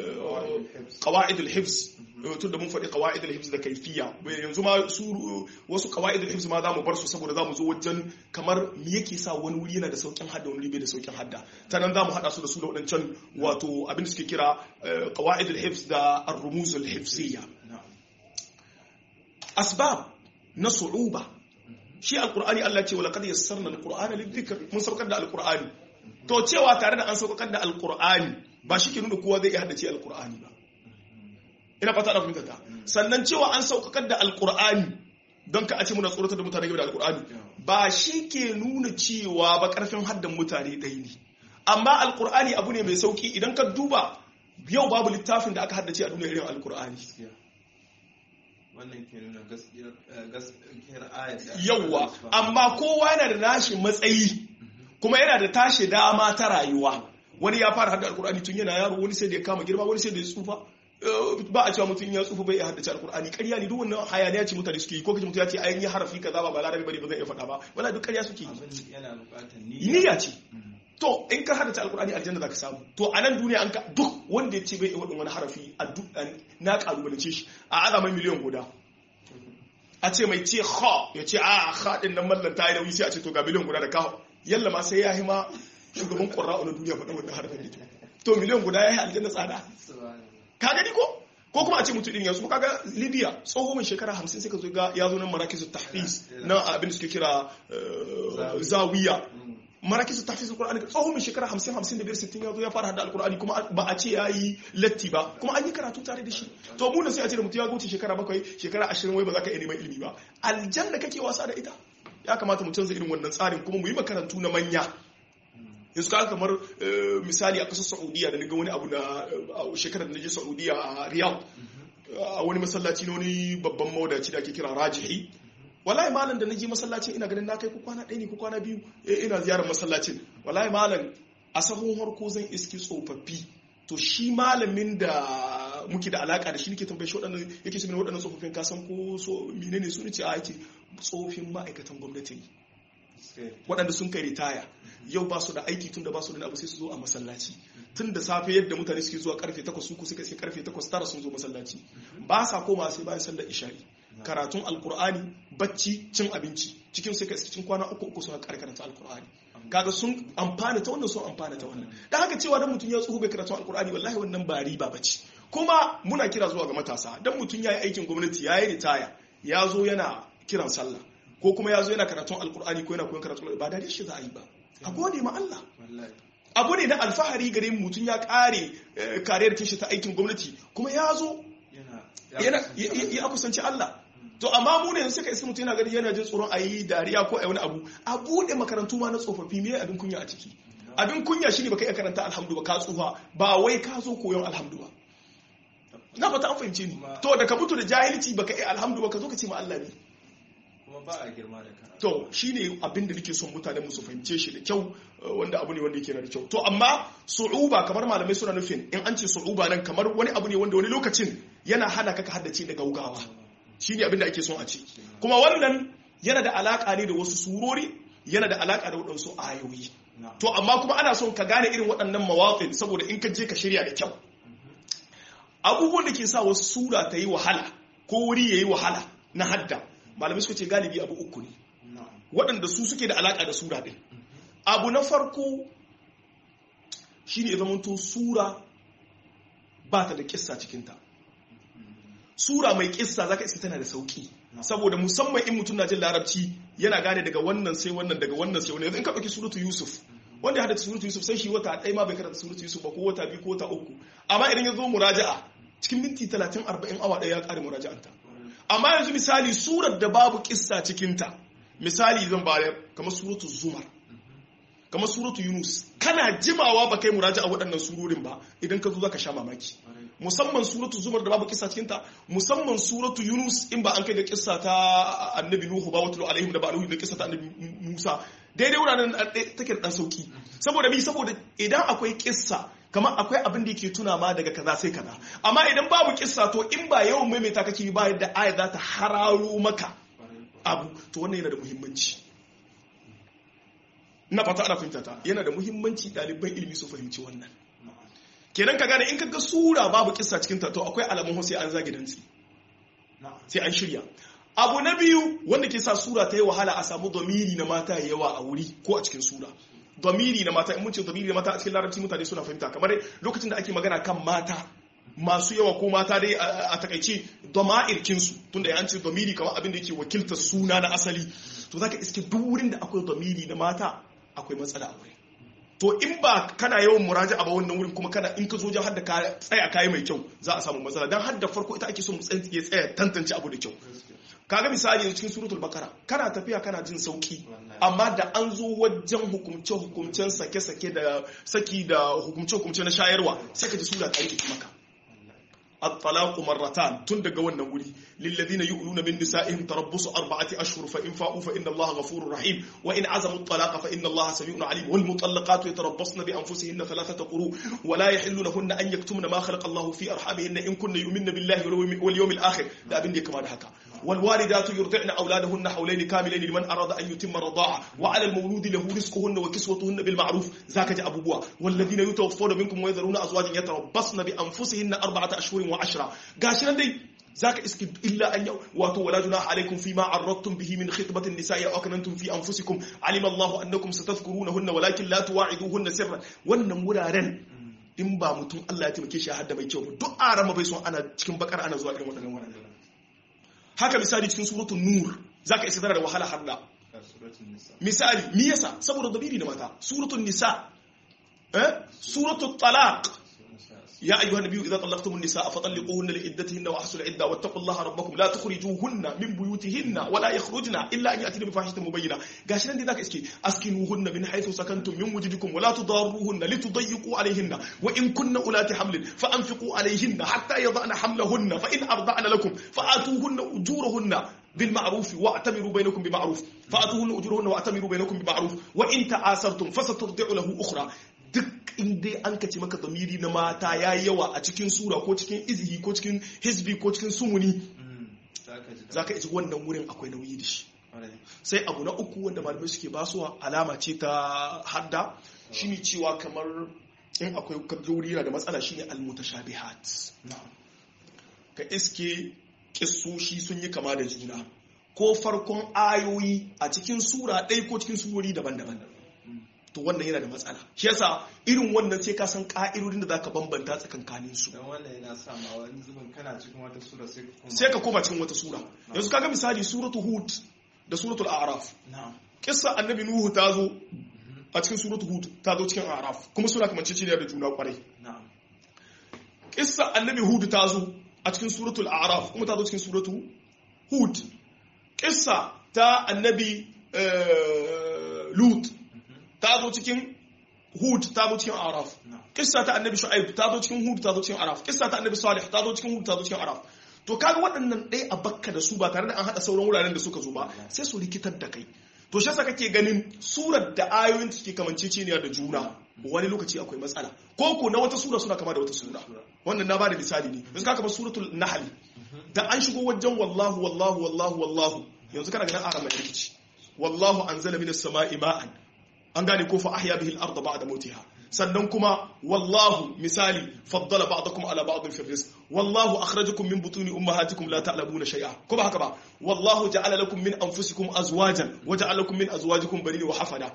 qawaidul hifz tun da mun faɗi qawaidul hifz da kaifiya yanzu ma su wasu qawaidul hifz ma zamu bar su saboda zamu zo wajen kamar me yake sa wani wuri yana da saukin hadda wani bai da saukin hadda ta nan zamu hada su da su da wadancan wato abin da suke kira qawaidul hifz da ar-rumuzul hifziyya asbab na su'uba shi alqur'ani Allah ce wala qad yassarna alqur'ana lidhikr mun saukar da alqur'ani to cewa tare da an saukar da alqur'ani ba shi ke nuna kowa zai iya haddace alqur'ani ba ina fata da fahimta ta sannan cewa an saukakar da alkur'ani don ka a ce muna tsoratar da mutane game da alkur'ani ba shi ke nuna cewa ba karfin haddan mutane ɗaya ne amma alkur'ani abu ne mai sauki idan ka duba yau babu littafin da aka haddace a duniya irin alkur'ani wannan ke nuna gaskiyar ayat yauwa amma kowa yana da nashi matsayi kuma yana da tashi dama ta rayuwa wani ya fara hadda alkur'ani tun yana yaro wani sai da ya kama girma wani sai da ya tsufa ba a cewa mutum ya tsufa bai iya haddace alkur'ani ƙarya ne duk wannan hayaniya ce mutane suke yi ko kace mutum ya ce ayin yi harafi kaza ba ba larabi bane ba zan iya faɗa ba wala duk ƙarya suke yi abin yana buƙatar niyya ce to in ka haddace alkur'ani aljanna zaka samu to a nan duniya an ka duk wanda ya ce bai iya wadin wani harafi a duk na kalubalance shi a azamai miliyan guda a ce mai ce ha ya ce a ha din nan mallan ta yi nauyi sai a ce to ga miliyan guda da ka yalla ma sai ya yi ma shugaban ƙura'u na duniya faɗa wannan harafin da to miliyan guda ya yi aljanna tsada ka gani ko ko kuma a ce mutum din yanzu kaga libya tsoho mai shekara hamsin sai ka zo ga ya zo nan marakizu tahfiz na abin da suke kira zawiya marakizu tahfiz alqur'ani tsoho mai shekara hamsin hamsin da biyar sittin ya zo ya fara hada alqur'ani kuma ba a ce ya yi latti ba kuma an yi karatu tare da shi to mu sai a ce da mutum ya wuce shekara bakwai shekara ashirin wai ba za ka iya neman ilimi ba aljanna kake wasa da ita ya kamata mu canza irin wannan tsarin kuma mu yi makarantu na manya yanzu ka kamar misali a kasar saudiya da ga wani abu na shekarar da na je saudiya a riyadh a wani masallaci na wani babban mawadaci da ake kira rajihi wallahi malam da na je masallacin ina ganin na kai ko kwana ɗaya ne ko kwana biyu ina ziyarar masallacin wallahi malam a sahun harko zan iski tsofaffi to shi malamin da muke da alaka da shi nake tambaye shi waɗannan yake shi waɗannan tsofaffin kasan ko so menene su ne ce a yake tsofin ma'aikatan gwamnati ne waɗanda sun kai ritaya yau ba su da aiki tun da ba su da abu sai su zo a masallaci tun da safe yadda mutane suke zuwa karfe 8 su ku suka sai karfe 8 tara sun zo masallaci ba sa koma sai bayan sallar isha'i karatun alkur'ani bacci cin abinci cikin sai ka cikin kwana uku uku suna karkaranta alkur'ani kaga sun amfana ta wannan sun amfana ta wannan dan haka cewa dan mutum ya tsoho bai karatu alkur'ani wallahi wannan ba riba bace kuma muna kira zuwa ga matasa dan mutum ya yi aikin gwamnati ya yi ritaya ya zo yana kiran sallah ko kuma ya zo yana karatun alkur'ani ko yana koyon karatun ba da shi za a yi ba a gode ma Allah abu ne na alfahari gare mutum ya kare kariyar kishi ta aikin gwamnati kuma ya zo ya kusanci Allah to amma mu ne suka isa mutum yana gani yana jin tsoron a yi dariya ko a wani abu a buɗe makarantu ma na tsofaffi me abin kunya a ciki abin kunya shine baka iya karanta alhamdu ba ka tsufa ba wai ka zo koyon alhamdu ba na fata an fahimce ni to da ka mutu da jahilci baka iya alhamdu ba ka zo ka ce ma Allah ne kuma ba a girma da karatu to shine abin da nake son mutane mu su fahimce shi da kyau wanda abu ne wanda yake da kyau to amma su'uba kamar malamai suna nufin in an ce su'uba nan kamar wani abu ne wanda wani lokacin yana hana ka ka haddace da gaugawa shine abin da ake son a ce kuma wannan yana da alaka ne da wasu surori yana da alaka da waɗansu ayoyi to amma kuma ana son ka gane irin waɗannan mawaƙin saboda in ka je ka shirya da kyau abubuwan da ke sa wasu sura ta yi wahala ko wuri ya yi wahala na hadda malamai suka ce galibi abu uku ne waɗanda su suke da alaƙa da sura ɗin abu na farko shi ne zamanto sura ba ta da ƙissa cikinta sura mai ƙissa za ka iske tana da sauƙi saboda musamman in mutum na jin larabci yana gane daga wannan sai wannan daga wannan sai wannan in ka ɗauki suratu yusuf wanda ya hada suratu yusuf sai shi wata ɗaya ma bai karanta suratu yusuf ba ko wata biyu ko wata uku amma idan ya zo muraja'a cikin minti talatin arba'in awa ɗaya ya ƙare muraja'anta amma yanzu misali surar da babu kissa cikinta misali zan bayar kamar suratu zumar kamar suratu yunus kana jimawa ba kai muraja a waɗannan surorin ba idan ka zo za ka sha mamaki musamman suratu zumar da babu kissa cikinta musamman suratu yunus in ba an kai ga kissa ta annabi nuhu ba wata alaihim da ba alaihi da kissa ta annabi musa daidai wuraren take da dan sauki saboda mi saboda idan akwai kissa kamar akwai abin da yake tuna ma daga kaza sai kaza amma idan babu kissa to in ba yawan maimaita kake ba yadda aya za ta hararo maka abu to wannan yana da muhimmanci na fata ana fahimta ta yana da muhimmanci ɗaliban ilimi su fahimci wannan kenan ka gane in ka ga sura babu kissa cikin ta to akwai alamun sai an zagi dantsi sai an shirya abu na biyu wanda ke sa sura ta yi wahala a samu domiri na mata yawa a wuri ko a cikin sura domiri na mata in mun ce domiri na mata a cikin larabci mutane suna fahimta kamar lokacin da ake magana kan mata masu yawa ko mata dai a takaice doma'irkin su tunda ya ce domiri kamar abin da yake wakiltar suna na asali to zaka iske duk wurin da akwai domiri na mata akwai matsala a wurin to in ba kana yawan muraja ba wannan wurin kuma kana in ka zo jan hadda ka tsaya kayi mai kyau za a samu matsala dan hadda farko ita ake so mu ya tsaya tantance abu da kyau kaga misali yanzu cikin suratul bakara kana tafiya kana jin sauki amma da an zo wajen hukumce hukumcen sake sake da saki da hukumce hukumce na shayarwa sai ka ji sura ta rike maka الطلاق مرتان tun daga wannan wuri للذين يؤلون من نسائهم تربص أربعة أشهر فإن فاءوا فإن الله غفور رحيم وإن عزموا الطلاق فإن الله سميع عليم والمطلقات يتربصن بأنفسهن ثلاثة قروء ولا يحل لهن أن يكتمن ما خلق الله في أرحامهن إن كن يؤمن بالله واليوم الآخر لا أبن كما هكا والوالدات يرضعن أولادهن حولين كاملين لمن أراد أن يتم الرضاعة وعلى المولود له رزقهن وكسوتهن بالمعروف ذاك جاء أبو بوا والذين يتوفون منكم ويذرون أزواجا يتربصن بأنفسهن أربعة أشهر وعشرة قاشنا دي ذاك اسك إلا أن واتوا ولا جناح عليكم فيما عرضتم به من خطبة النساء أو أكننتم في أنفسكم علم الله أنكم ستذكرونهن ولكن لا تواعدوهن سرا wannan wuraren in ba mutum Allah ya taimake shi hadda mai kyau ba duk arama bai son ana cikin bakar ana zuwa irin waɗannan wuraren haka misali cikin suratul nur zaka isa da wahala hadda misali me yasa saboda dabiri da mata suratul nisa eh suratul talaq يا أيها النبي إذا طلقتم النساء فطلقوهن لعدتهن وأحصوا العدة واتقوا الله ربكم لا تخرجوهن من بيوتهن ولا يخرجن إلا أن يأتين بفاحشة مبينة قاشنا دي ذاك اسكي أسكنوهن من حيث سكنتم من وجدكم ولا تضاروهن لتضيقوا عليهن وإن كن أولات حمل فأنفقوا عليهن حتى يضعن حملهن فإن أرضعن لكم فآتوهن أجورهن بالمعروف واعتمروا بينكم بمعروف فآتوهن أجورهن واعتمروا بينكم بمعروف وإن تعاسرتم فسترضع له أخرى duk inda an ka ce maka zamiri na mata ya yi yawa a cikin sura ko cikin izihi ko cikin hisbi ko cikin sumuni za ka iji wannan wurin akwai nauyi da shi sai abu na uku wanda malamai suke basuwa alama ce ta hadda shine cewa kamar in akwai kabjori da matsala shine almutashabihat ka iske kissoshi sun yi kama da juna ko farkon ayoyi a cikin sura ɗaya ko cikin surori daban-daban to wannan yana da matsala shi yasa irin wannan sai ka san ka'idodin da zaka bambanta tsakankanin su dan wannan yana sa ma wani zubin kana cikin wata sura sai ka koma sai ka koma cikin wata sura yanzu kaga misali suratul hud da suratul a'raf na'am kissa annabi nuhu ta zo a cikin suratul hud ta zo cikin a'raf kuma suna kamar ciciniya da juna kwarai na'am kissa annabi hud ta zo a cikin suratul a'raf kuma ta zo cikin suratul hud kissa ta annabi lut ta zo cikin hud ta zo cikin araf kissa ta annabi shu'aib ta zo cikin hud ta zo cikin araf kissa ta annabi salih ta zo cikin hud ta zo cikin araf to kaga waɗannan ɗaya a bakka da su ba tare da an haɗa sauran wuraren da suka zo ba sai su rikitar da kai to shi yasa kake ganin surar da ayoyin suke kamanceceniya da juna wani lokaci akwai matsala ko ko na wata sura suna kama da wata sura wannan na bada misali ne yanzu ka kama suratul nahl da an shigo wajen wallahu wallahu wallahu wallahu yanzu kana ganin aran mai rikici wallahu anzala minas sama'i ma'an an gane ko fa ahya bihi al-ardh ba'da mautiha sannan kuma wallahu misali faddala ba'dakum ala ba'din fi rizq wallahu akhrajakum min butuni ummahatikum la ta'lamuna shay'a ko ba haka ba wallahu ja'ala lakum min anfusikum azwajan wa ja'ala lakum min azwajikum banina wa hafada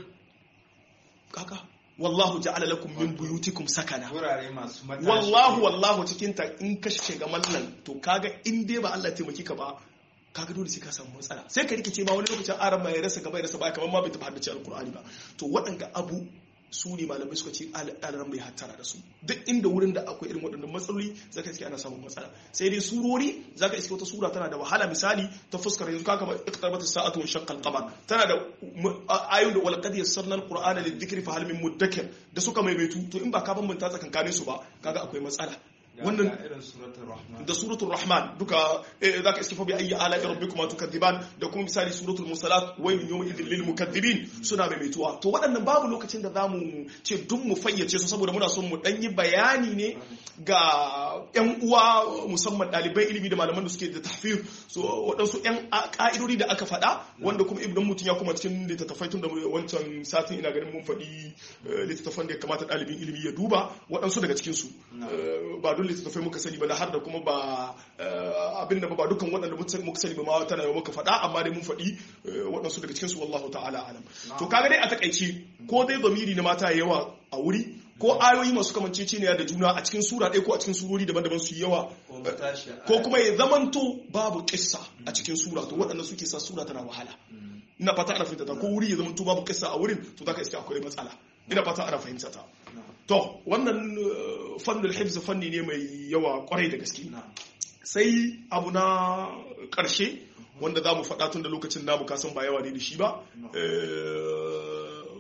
kaka wallahu ja'ala lakum min buyutikum sakana wurare masu matashi wallahu wallahu cikin ta in ka shiga mallan to kaga in dai ba Allah ya taimaki ka ba kaga dole sai ka samu matsala sai ka rikice ma wani lokacin aran mai rasa gaba ya rasa baya kamar ma bai tafi haddace alkur'ani ba to waɗanda abu su ne malamai suka ce ɗalaran bai hattara da su duk inda wurin da akwai irin waɗannan matsaloli zaka iske ana samun matsala sai dai surori zaka iske wata sura tana da wahala misali ta fuskar yanzu kaka ba iqtarabat as-sa'atu wa shaqqa al-qamar tana da ayoyin da wal qad yassarna al-qur'ana lidh-dhikri fa hal min mudakkir da suka maimaitu to in ba ka bambanta tsakankanin su ba kaga akwai matsala wannan irin suratul rahman da suratul rahman duka zaka iske fa bi ayyi ala rabbikuma tukadiban da kuma misali suratul musalat waylun yawma idhil lil mukaththibin suna maimaituwa to waɗannan babu lokacin da zamu ce duk mu fayyace su saboda muna son mu dan yi bayani ne ga yan uwa musamman ɗaliban ilimi da malaman da suke da tahfir so waɗansu yan ka'idodi da aka faɗa wanda kuma ibn mutum ya kuma cikin littattafai tun da wancan satin ina ganin mun faɗi littattafan da ya kamata ɗalibin ilimi ya duba waɗansu daga cikin su ba don littattafai muka sani ba na har da kuma ba abin da ba dukkan waɗanda muka sani ba ma tana yau muka faɗa amma dai mun faɗi waɗansu daga cikinsu wallahu ta'ala alam to kaga dai a takaice ko dai zamiri na mata yawa a wuri ko ayoyi masu kamanceceniya da juna a cikin sura ɗaya ko a cikin surori daban-daban su yawa ko kuma ya zamanto babu kissa a cikin sura to waɗanda suke sa sura tana wahala ina fata ana fahimta ta ko wuri ya zamanto babu kissa a wurin to zaka iske akwai matsala ina fata ana fahimta ta to wannan fannin hifz fanni ne mai yawa kwarai da gaske sai abu na ƙarshe wanda za mu faɗa tun da lokacin namu kasan ba yawa ne da shi ba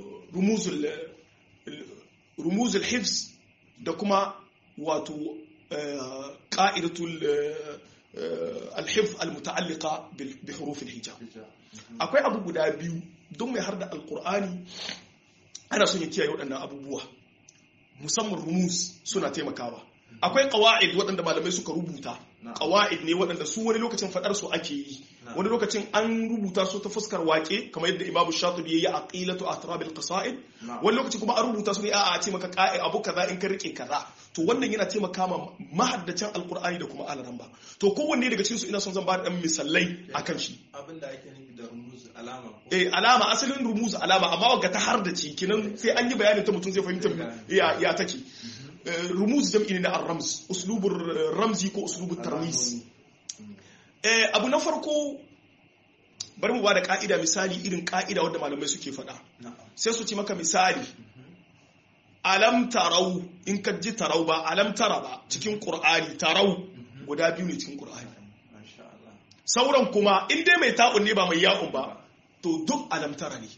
rumuzul hifz da kuma wato qa'idatul al-hifz al-muta'alliqa bi huruf al-hijab akwai abu guda biyu don mai har da alqur'ani ana son ya kiyaye waɗannan abubuwa musamman rumus suna taimakawa akwai qawaid waɗanda malamai suka rubuta qawaid ne waɗanda su wani lokacin fadar su ake yi wani lokacin an rubuta su ta fuskar wake kamar yadda Imam Shatibi yayi aqilatu atrabil qasaid wani lokaci kuma an rubuta su ne a a ce maka qa'i abu kaza in ka rike kaza to wannan yana taimaka ma mahaddacin alqur'ani da kuma alaran ba to kowanne daga cikin su ina son zan ba da dan misalai akan shi abinda ake nufi da rumuz alama eh alama asalin rumuz alama amma wagga ta har da ci kinan sai an yi bayanin ta mutum zai fahimta ya ya take rumuz jam'i ne na ar-ramz uslubur ramzi ko uslubur tarmis eh abu na farko bari mu ba da ka'ida misali irin ka'ida wadda malamai suke faɗa sai su ci maka misali alam tarau in ka ji tarau ba alam tara ba cikin qur'ani tarau guda biyu ne cikin qur'ani sauran kuma in dai mai ta'un ne ba mai ya'un ba to duk alam tara ne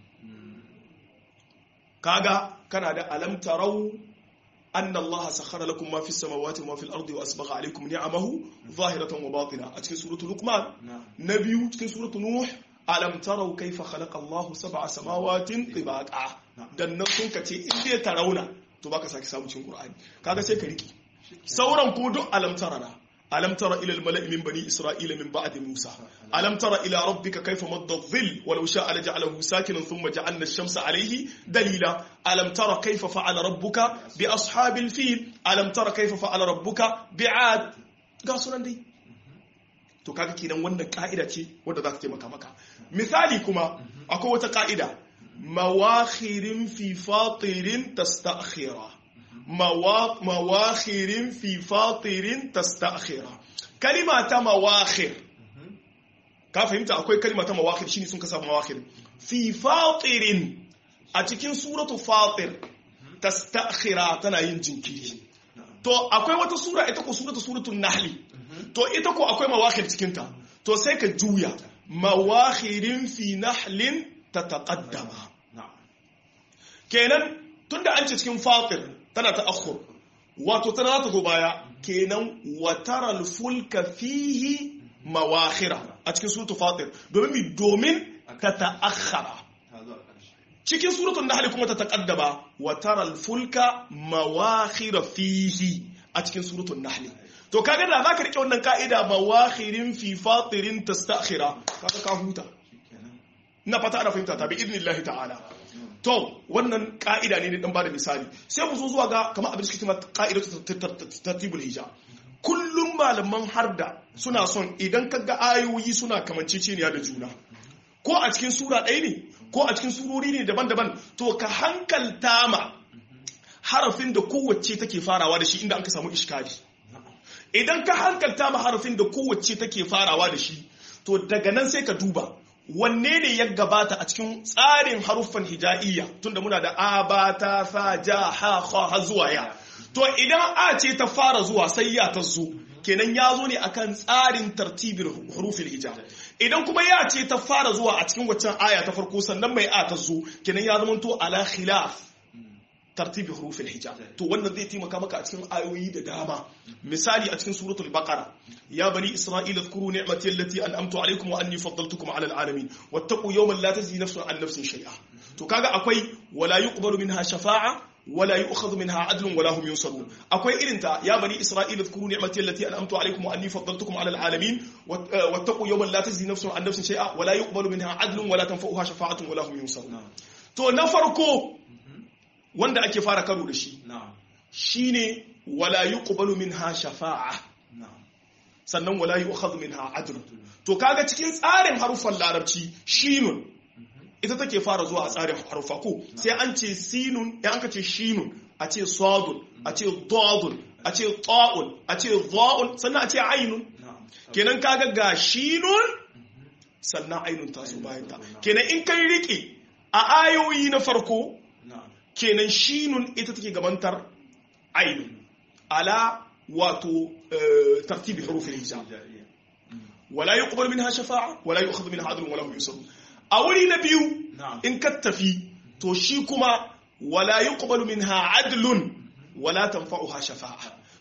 kaga kana da alam tarau أن الله سخر لكم ما في السماوات وما في الأرض وأسبغ عليكم نعمه ظاهرة وباطنة أتكن سورة لقمان نبي أتكن سورة نوح ألم تروا كيف خلق الله سبع سماوات طباقا dan nan sun kace in dai tarauna to baka saki samu cikin Qur'ani kaga sai ka riki sauran ko duk alam tarana ألم تر إلى الملأ من بني إسرائيل من بعد موسى ألم تر إلى ربك كيف مد الظل ولو شاء لجعله ساكنا ثم جعلنا الشمس عليه دليلا ألم تر كيف فعل ربك بأصحاب الفيل ألم تر كيف فعل ربك بعاد قاسنا دي to kaga kenan wannan ka'ida ce wadda za ta taimaka maka misali kuma akwai wata ka'ida mawakhirin fi fatirin tasta'khira mawakhirin fi fatirin tasta'khira kalima ta mawakhir ka fahimta akwai kalima ta mawakhir shine sun kasa mawakhir fi fatirin a cikin suratu fatir tasta'khira tana yin jinkiri to akwai wata sura ita ko suratu suratul nahli to ita ko akwai mawakhir cikin ta to sai ka juya mawakhirin fi nahlin tataqaddama kenan tunda an ce cikin fatir tana ta akhur wato tana ta zo baya kenan wataral fulka fihi mawakhira a cikin suratul fatir domin mi domin ta ta'akhara cikin suratul nahl kuma ta taqaddama wataral fulka mawakhira fihi a cikin suratul nahl to kaga da zaka rike wannan ka'ida mawakhirin fi fatirin tastakhira kaga ka huta ina fata ana fahimta ta bi idnillahi ta'ala to wannan ka'ida ne dan bada misali sai mu zo zuwa ga kamar abin da suke cewa ka'idatu tartibul hija kullum malaman harda suna son idan ka ga ayoyi suna kamanceceniya da juna ko a cikin sura ɗaya ne ko a cikin surori ne daban-daban to ka hankalta ma harafin da kowace take farawa da shi inda an ka samu iskali idan ka hankalta ma harafin da kowace take farawa da shi to daga nan sai ka duba wanne ne ya gabata a cikin tsarin haruffan hija'iyya tunda muna da a ba ta sa ja ha ha ha zuwa ya to idan a ce ta fara zuwa sai ya ta zo kenan ya zo ne akan tsarin tartibin hurufin hija idan kuma ya ce ta fara zuwa a cikin waccan aya ta farko sannan mai a ta zo kenan ya zama to ala khilaf tartibi hurufin hijab to wannan zai taimaka maka a cikin ayoyi da dama misali a cikin suratul baqara ya bani isra'ila zkuru ni'mati allati an'amtu alaykum wa anni faddaltukum 'ala al'alamin wattaqu yawman la tajzi nafsun 'an nafsin shay'a to kaga akwai wala yuqbalu minha shafa'a wala yu'khadhu minha 'adlun wala hum yunsarun akwai irin ta ya bani isra'ila zkuru ni'mati allati an'amtu alaykum wa anni faddaltukum 'ala al'alamin wattaqu yawman la tajzi nafsun 'an nafsin shay'a wala yuqbalu minha 'adlun wala tanfa'uha shafa'atun wala hum yunsarun to na farko wanda ake fara karo da shi shine wala yuqbalu minha shafa'a sannan wala yu'khadhu minha adl to kaga cikin tsarin harufan larabci shinun ita take fara zuwa a tsarin harufa ko sai an ce sinun ya an ka ce shinun a ce sadun a ce dadun a ce ta'un a ce dha'un sannan a ce ainun kenan kaga ga shinun sannan ainun ta zo bayan ta kenan in kai rike a ayoyi na farko kenan shinun ita take gabantar ainun ala wato tartibi hurufin hijab wala yuqbal minha shafa'a wala yu'khadhu minha adlun wala hum yusarun a wuri na biyu in ka tafi to shi kuma wala yuqbal minha adlun wala tanfa'uha shafa'a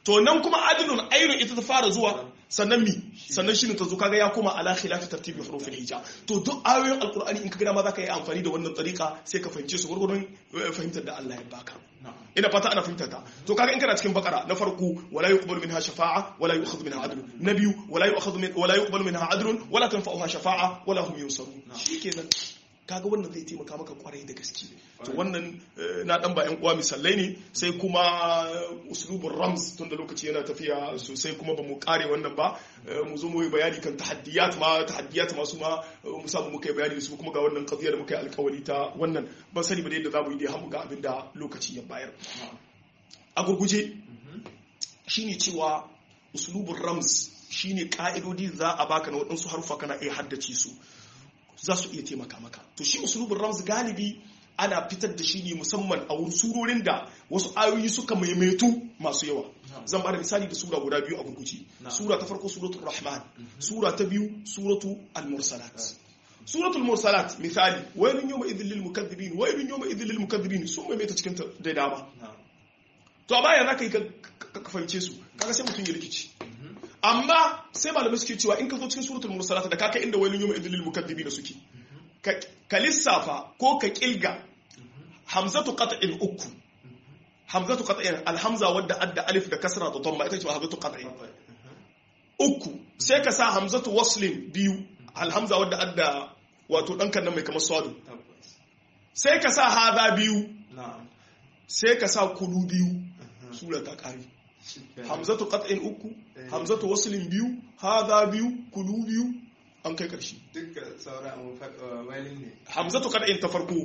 to nan kuma adilun ainun ita ta fara zuwa sannan mi sannan shi ne ta zo kaga ya koma ala khilafi tartibi hurufin hija to duk ayoyin alqur'ani in ka gina ma zaka yi amfani da wannan tsarika sai ka fahimce su gurgurun fahimtar da Allah ya baka ina fata ana fahimtar ta to kaga in kana cikin bakara na farko wala yuqbalu minha shafa'a wala yu'khadhu minha adlun na biyu wala yu'khadhu min wala yuqbalu minha adlun wala tanfa'uha shafa'a wala hum yunsarun shikenan kaga wannan zai taimaka maka kwarai da gaske to wannan na dan ba yan uwa misalai ne sai kuma uslubur rams tun da lokaci yana tafiya sosai kuma ba mu kare wannan ba mu zo mu yi bayani kan tahaddiyat ma tahaddiyat ma su ma mu samu muka yi bayani su kuma ga wannan qadiya da muka yi alkawari ta wannan ban sani ba da yadda zamu yi dai har mu ga abin da lokaci ya bayar a gurguje shine cewa uslubur rams shine ka'idodi za a baka na waɗansu harufa kana iya haddace su za su iya taimaka maka to shi usulubin ramz galibi ana fitar da shi ne musamman a wurin surorin da wasu ayoyi suka maimaitu masu yawa zan bada misali da sura guda biyu a gurguci sura ta farko suratul rahman sura ta biyu suratu al-mursalat suratul mursalat misali waylun yawma idhil lil mukaththibin waylun yawma idhil lil mukaththibin sun maimaita cikin da dama to a baya zaka yi ka fahimce su kaga sai mutum ya rikici amma sai malamai suke cewa in ka zo cikin suratul mursalat da kaka inda wailun yawma idhil mukaththibina suke ka lissafa ko ka kilga hamzatu qat'in uku hamzatu qat'in alhamza wadda adda alif da kasra da dhamma ita ce hamzatu qat'in uku sai ka sa hamzatu waslin biyu alhamza wadda adda wato dan kan mai kamar sadu sai ka sa hada biyu sai ka sa kulu biyu sura ta kare hamzatu qat'in uku hamzatu waslin biyu hadha biyu kulu biyu an kai karshe duka sauran wailin ne hamzatu qat'in ta farko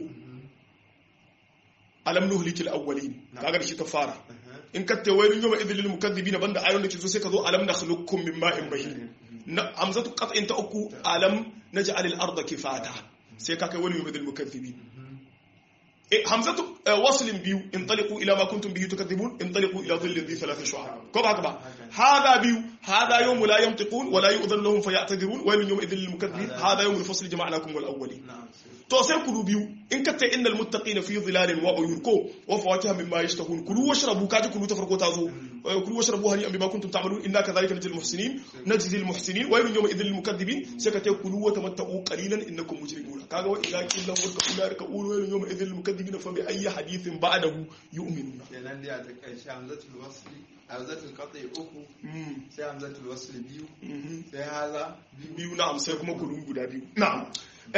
alam nuhlikil awwalin kaga shi ta fara in ka ta wailin yawma idhil lil mukaththibin banda ayon da ke zo sai ka zo alam nakhluqukum min ma'in mahin hamzatu qat'in ta uku alam naj'al al arda kifata sai ka kai wani yawma idhil mukaththibin hamzatu waslin biyu intaliqu ila ma kuntum bihi tukadhibun intaliqu ila dhillin dhi thalath shu'ab ko ba haka ba hada biyu hada yawm la yantiqun wa la yu'dhan lahum faya'tadirun wa yawm idhil lil mukaththibin hada yawm al fasl jama'nakum wal awwalin to sai kulu biyu in katta innal muttaqina fi dhilalin wa uyun ko wa fawakiha mimma yashtahun kulu washrabu kaji kulu ta farko ta zo kulu washrabu hani an bima kuntum ta'malun inna kadhalika najzil muhsinin najzi al muhsinin wa yawm idhil lil mukaththibin sai ka ta kulu wa tamatta'u qalilan innakum mujrimun kaga wa idza qila lahum irka'u ka ulu wa yawm idhil lil mukaththibin fa bi ayyi hadithin ba'dahu yu'minuna kenan dai a takaice hamzatul wasli hamzatul qat'i uku sai hamzatul wasli biyu sai haza biyu na'am sai kuma kulu guda biyu na'am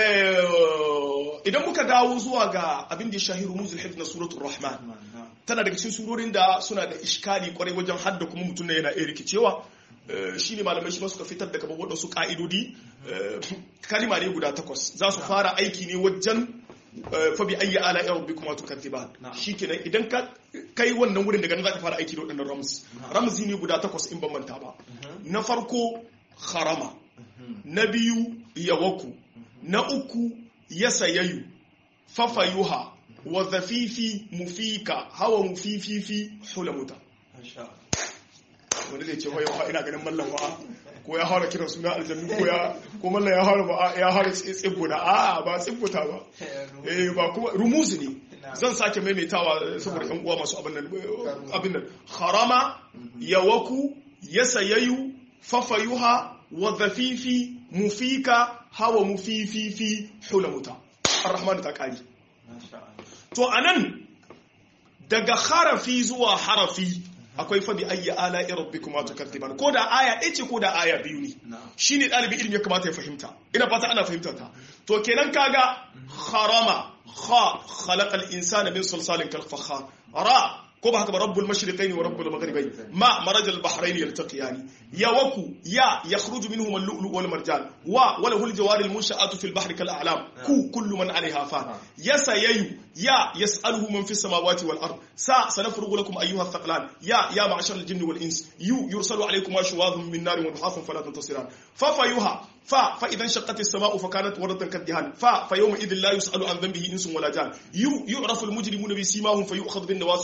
idan muka dawo zuwa ga abin da ya shahi rumuzul hifz na suratul rahman tana daga cikin surorin da suna da iskali kwarai wajen hadda kuma mutum ne yana iya rikicewa shine malamai shi ma suka fitar da kamar waɗansu ka'idodi kalima ne guda takwas za su fara aiki ne wajen fa bi ayyi ala rabbikuma tukaththiban shikenan idan ka kai wannan wurin daga nan zaka fara aiki da waɗannan rams ramzi ne guda takwas in ban manta ba na farko harama na biyu yawaku na uku ya sayayu fafayuha wa zafifi mufika hawa mufififi hulamuta wani zai ce wai wa ina ganin mallan wa ko ya hara kiran suna aljannu ko ya ko mallan ya hara ba ya hara tsibbuna a ba tsibbuta ba eh ba kuma rumuzi ne zan sake maimaitawa saboda yan uwa masu abin nan abin nan harama yawaku yasayayu fafayuha wa zafifi mufika hawa mufififi hulamuta ar-rahman ta kari to anan daga harafi zuwa harafi akwai fa bi ayyi ala rabbikuma tukadiban ko da aya ɗaya ce ko da aya biyu ne shine ɗalibi ilimi ya kamata ya fahimta ina fata ana fahimtar ta to kenan kaga harama kha khalaqal insana min sulsalin kal fakhar ra ko ba haka ba rabbul mashriqaini wa rabbul maghribaini ma marajal bahrain yaltaqiyani ya waku ya yakhruju minhum al-lu'lu wal marjan wa wa lahu al-jawari al-munsha'atu fil bahri kal a'lam ku kullu man 'alayha fan ya sayayu ya yas'aluhu man fis samawati wal ard sa sanafrugu lakum ayyuha ath-thaqlan ya ya ma'ashar al-jinni wal ins yu yursalu 'alaykum ashwadhun min narin wa duhasun fala tantasiran fa fayuha fa fa idan shaqqat as-sama'u fa kanat waratan kadhihan fa fa yawma idhin la yus'alu an dhanbihi insun wala jan yu yu'rafu al-mujrimuna bi simahum fa yu'khadhu bin nawasi wal aqdam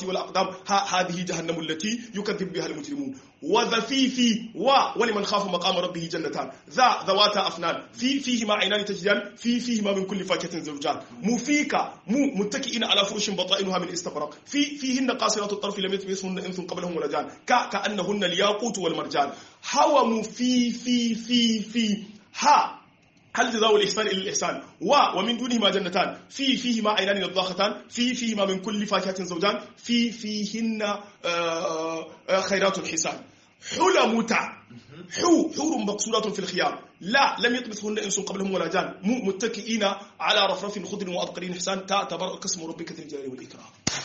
ha hadhihi jahannamu allati yukaththibu biha almujrimun wa dhafifi wa wa liman khafa maqama rabbih jannatan dha dhawata afnan fi fihi ma aynan tajdan fi fihi ma min kulli fakihatin zawjan mufika mu muttaki'ina ala furushin bata'inuha min istabraq fi fihinna qasiratu at-tarf lam yatmithunna insun qablahum wala jan ka ka'annahunna al-yaqut wal marjan hawa mu fi fi fi fi ha هل جزاء الإحسان إلا الإحسان و ومن دونهما جنتان في فيهما عينان نضاختان في فيهما من كل فاكهة زوجان في فيهن خيرات الحسان حلى متع حو حور مقصورات في الخيام لا لم يطمثهن انس قبلهم ولا جان متكئين على رفرف خضر وابقرين حسان تبارك اسم ربك ذي الجلال والاكرام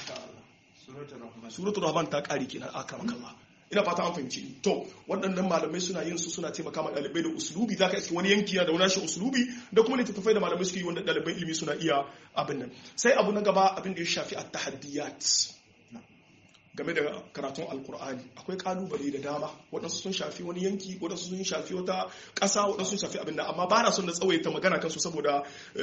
سوره الرحمن ta kare kenan akramaka Allah ina fata an fahimci to waɗannan malamai suna yin su suna taimaka ma ɗalibai da usulubi zaka iske wani yanki da wani usulubi da kuma littattafai da malamai suke yi wanda ɗaliban ilimi suna iya abin nan sai abu na gaba abin da ya shafi at-tahaddiyat game da karatun alkur'ani akwai kalubale da dama waɗansu sun shafi wani yanki waɗansu sun shafi wata ƙasa waɗansu sun shafi abin da amma ba na son da tsawaita magana kansu saboda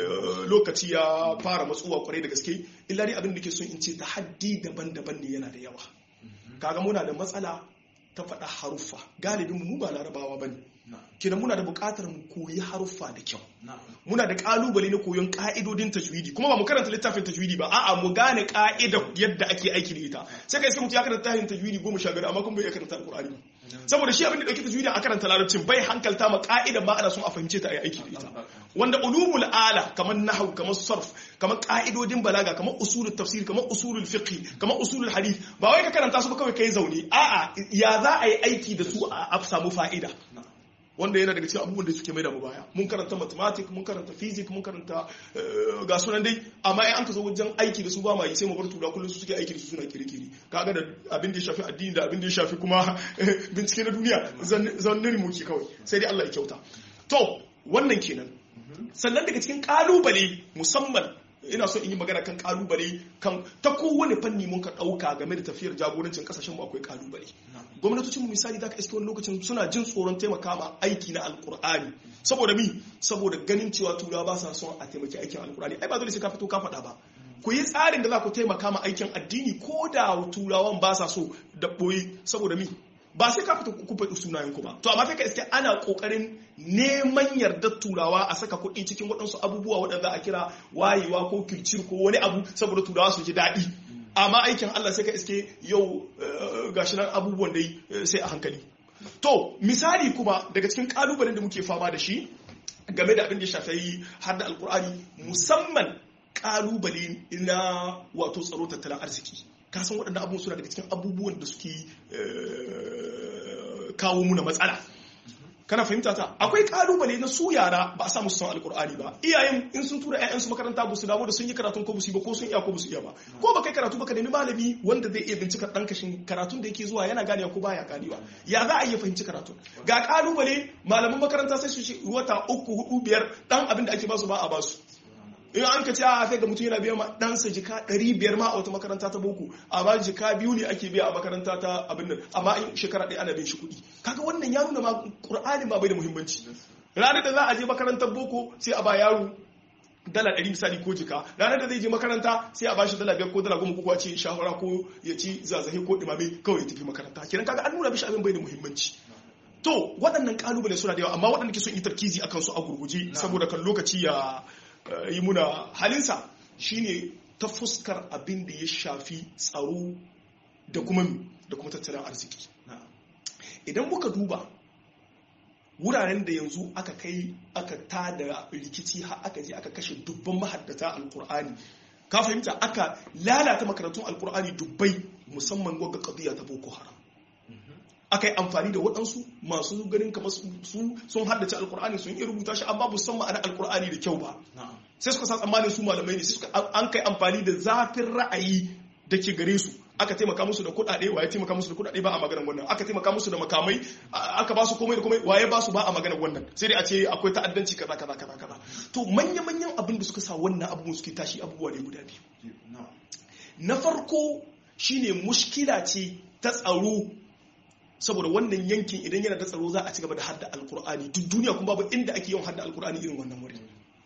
lokaci ya fara matsuwa kwarai da gaske illa dai abin da ke son in ce tahaddi daban-daban ne yana da yawa kaga muna da matsala ta faɗa haruffa galibin mu ba larabawa ba ne kina muna da buƙatar mu koyi haruffa da kyau muna da ƙalubale na koyon ƙa'idodin tajwidi kuma ba mu karanta littafin tajwidi ba a'a mu gane ƙa'idar yadda ake aiki da ita sai ka iska mutum ya karanta littafin tajwidi goma sha biyar amma kuma bai iya karanta alƙur'ani saboda shi abin da ɗauki tajwidi a karanta larabcin bai hankalta ma ƙa'idar ma ana son a fahimce ta a yi aiki da ita wanda ulumul ala kamar nahwu kamar sarf kamar ƙa'idodin balaga kamar usulul tafsir kamar usulul fiqh kamar usulul hadith ba wai ka karanta su ba kawai kai zaune a'a ya za a yi aiki da su a samu fa'ida wanda yana daga cikin abubuwan da suke mai da mu baya mun karanta mathematics mun karanta physics mun karanta ga sunan dai amma in an ka zo wajen aiki da su ba ma yi sai mu bar tura kullum su suke aiki da su suna kirkiri kaga da abin da ya shafi addini da abin da ya shafi kuma bincike na duniya zannin muke kawai sai dai Allah ya kyauta to wannan kenan sannan daga cikin kalubale musamman ina so in yi magana kan kalubale kan ta kowane fanni mun ka dauka game da tafiyar jagorancin kasashen mu akwai kalubale gwamnatocin mu misali zaka iske wani lokacin suna jin tsoron taimaka ma aiki na alkur'ani saboda mi saboda ganin cewa turawa ba sa son a taimaki aikin alkur'ani ai ba dole sai ka fito ka faɗa ba ku yi tsarin da za ku taimaka ma aikin addini ko da turawan ba sa so da ɓoye saboda mi ba sai ka fita ku faɗi sunayen ku ba to amma kai ka iske ana kokarin neman yardar turawa a saka kuɗi cikin waɗansu abubuwa waɗanda a kira wayewa ko kircir ko wani abu saboda turawa su ji daɗi amma aikin Allah sai ka iske yau gashi nan abubuwan dai sai a hankali to misali kuma daga cikin kalubalen da muke fama da shi game da abin da shafi har da alkur'ani musamman kalubale na wato tsaro tattalin arziki kasan waɗanda abubuwan suna daga cikin abubuwan da suke kawo muna matsala kana fahimta ta akwai kalubale na su yara ba a samu son alkur'ani ba iyayen in sun tura ƴaƴansu makaranta ba su dawo da sun yi karatun ko ba ko sun iya ko ba su iya ba ko ba kai karatu ba ka nemi malami wanda zai iya bincika ɗan kashin karatun da yake zuwa yana ganewa ko baya ganewa ya za a iya fahimci karatun ga kalubale malaman makaranta sai su wata uku hudu biyar dan abin da ake basu ba a basu in an ka ce a kai ga mutum yana biya ma ɗansa jika ɗari biyar ma a wata makaranta ta boko amma jika biyu ne ake biya a makaranta ta abin nan amma in shekara ɗaya ana bin shi kuɗi kaga wannan ya nuna ma ƙur'ani ma bai da muhimmanci ranar da za a je makarantar boko sai a ba yaro dala ɗari misali ko jika ranar da zai je makaranta sai a bashi dala biyar ko dala goma ko ce shahara ko ya ci zazahe ko ɗimame kawai ya tafi makaranta kenan kaga an nuna mishi abin bai da muhimmanci to waɗannan kalubale suna da yawa amma waɗanda ke son yi tarkizi akan su a gurguje saboda kan lokaci ya yi muna halinsa shine ta fuskar abin da ya shafi tsaro da kuma da kuma tattalin arziki idan muka duba wuraren da yanzu aka kai aka tada rikici har aka je aka kashe dubban mahaddata alkur'ani ka fahimta aka lalata makarantun alkur'ani dubbai musamman gwagga kabiya ta boko haram aka yi amfani da waɗansu masu ganin kamar su sun haddace alkur'ani sun iya rubuta shi amma san ma'ana alkur'ani da kyau ba sai suka sa tsammanin su malamai ne sai an kai amfani da zafin ra'ayi da ke gare su aka taimaka musu da kuɗaɗe waye taimaka musu da kuɗaɗe ba a maganar wannan aka taimaka musu da makamai aka ba su komai da komai waye ba su ba a maganar wannan sai dai a ce akwai ta'addanci kaza kaza kaza kaza to manya manyan abin da suka sa wannan abubuwan suke tashi abubuwa ne guda biyu na farko shine mushkila ce ta tsaro saboda wannan yankin idan yana da tsaro za a ci gaba da hadda alkur'ani duk duniya kuma babu inda ake yawan hadda alkur'ani irin wannan wuri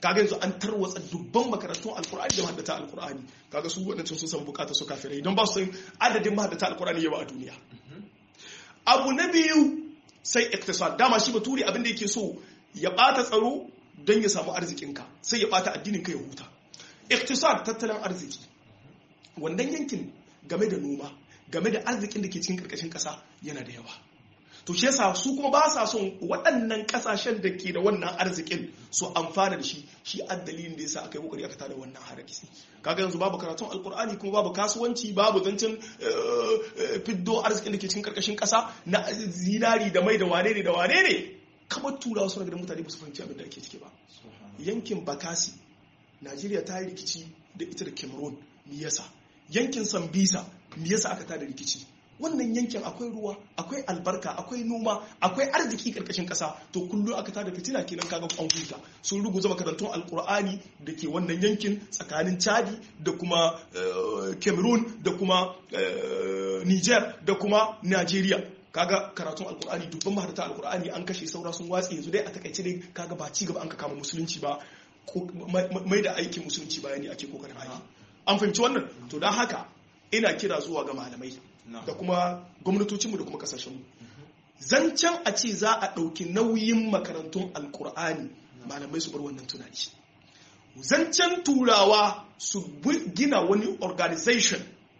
kaga yanzu an tarwatsa dubban makarantun alkur'ani da mahaddata alkur'ani kaga su waɗancan sun samu bukatar su kafirai don ba su san adadin mahaddata alkur'ani yawa a duniya abu na biyu sai iktisad dama shi baturi abin da yake so ya bata tsaro don ya samu arzikinka sai ya bata addinin ka ya huta iktisad tattalin arziki wannan yankin game da noma game da arzikin da ke cikin karkashin kasa yana da yawa to shi yasa su kuma ba sa son waɗannan kasashen da ke da wannan arzikin su amfana da shi shi addalilin da yasa aka yi kokari aka tada wannan haraki kaga yanzu babu karatun alkur'ani kuma babu kasuwanci babu zancen fiddo arzikin da ke cikin karkashin kasa na zinari da mai da wane ne da wane ne kamar turawa suna gidan mutane ba su fahimci abin da ake ciki ba yankin bakasi najeriya ta yi rikici da ita da cameroon me yasa yankin sambisa me yasa aka tada rikici wannan yankin akwai ruwa akwai albarka akwai noma akwai arziki karkashin kasa to kullum aka tada fitina kenan kaga an huta sun ruguza makarantun alkur'ani da ke wannan yankin tsakanin chadi da kuma cameroon da kuma niger da kuma nigeria kaga karatun alkur'ani dubban maharata alkur'ani an kashe saura sun watsi yanzu dai a takaice dai kaga ba ci gaba an ka kama musulunci ba mai da aikin musulunci bayani ake kokarin aiki an fahimci wannan to don haka ina kira zuwa ga malamai da kuma gwamnatocinmu da kuma kasashenmu zancen a ce za a ɗauki nauyin makarantun alkur'ani malamai su bar wannan tunani zancen turawa su gina wani organization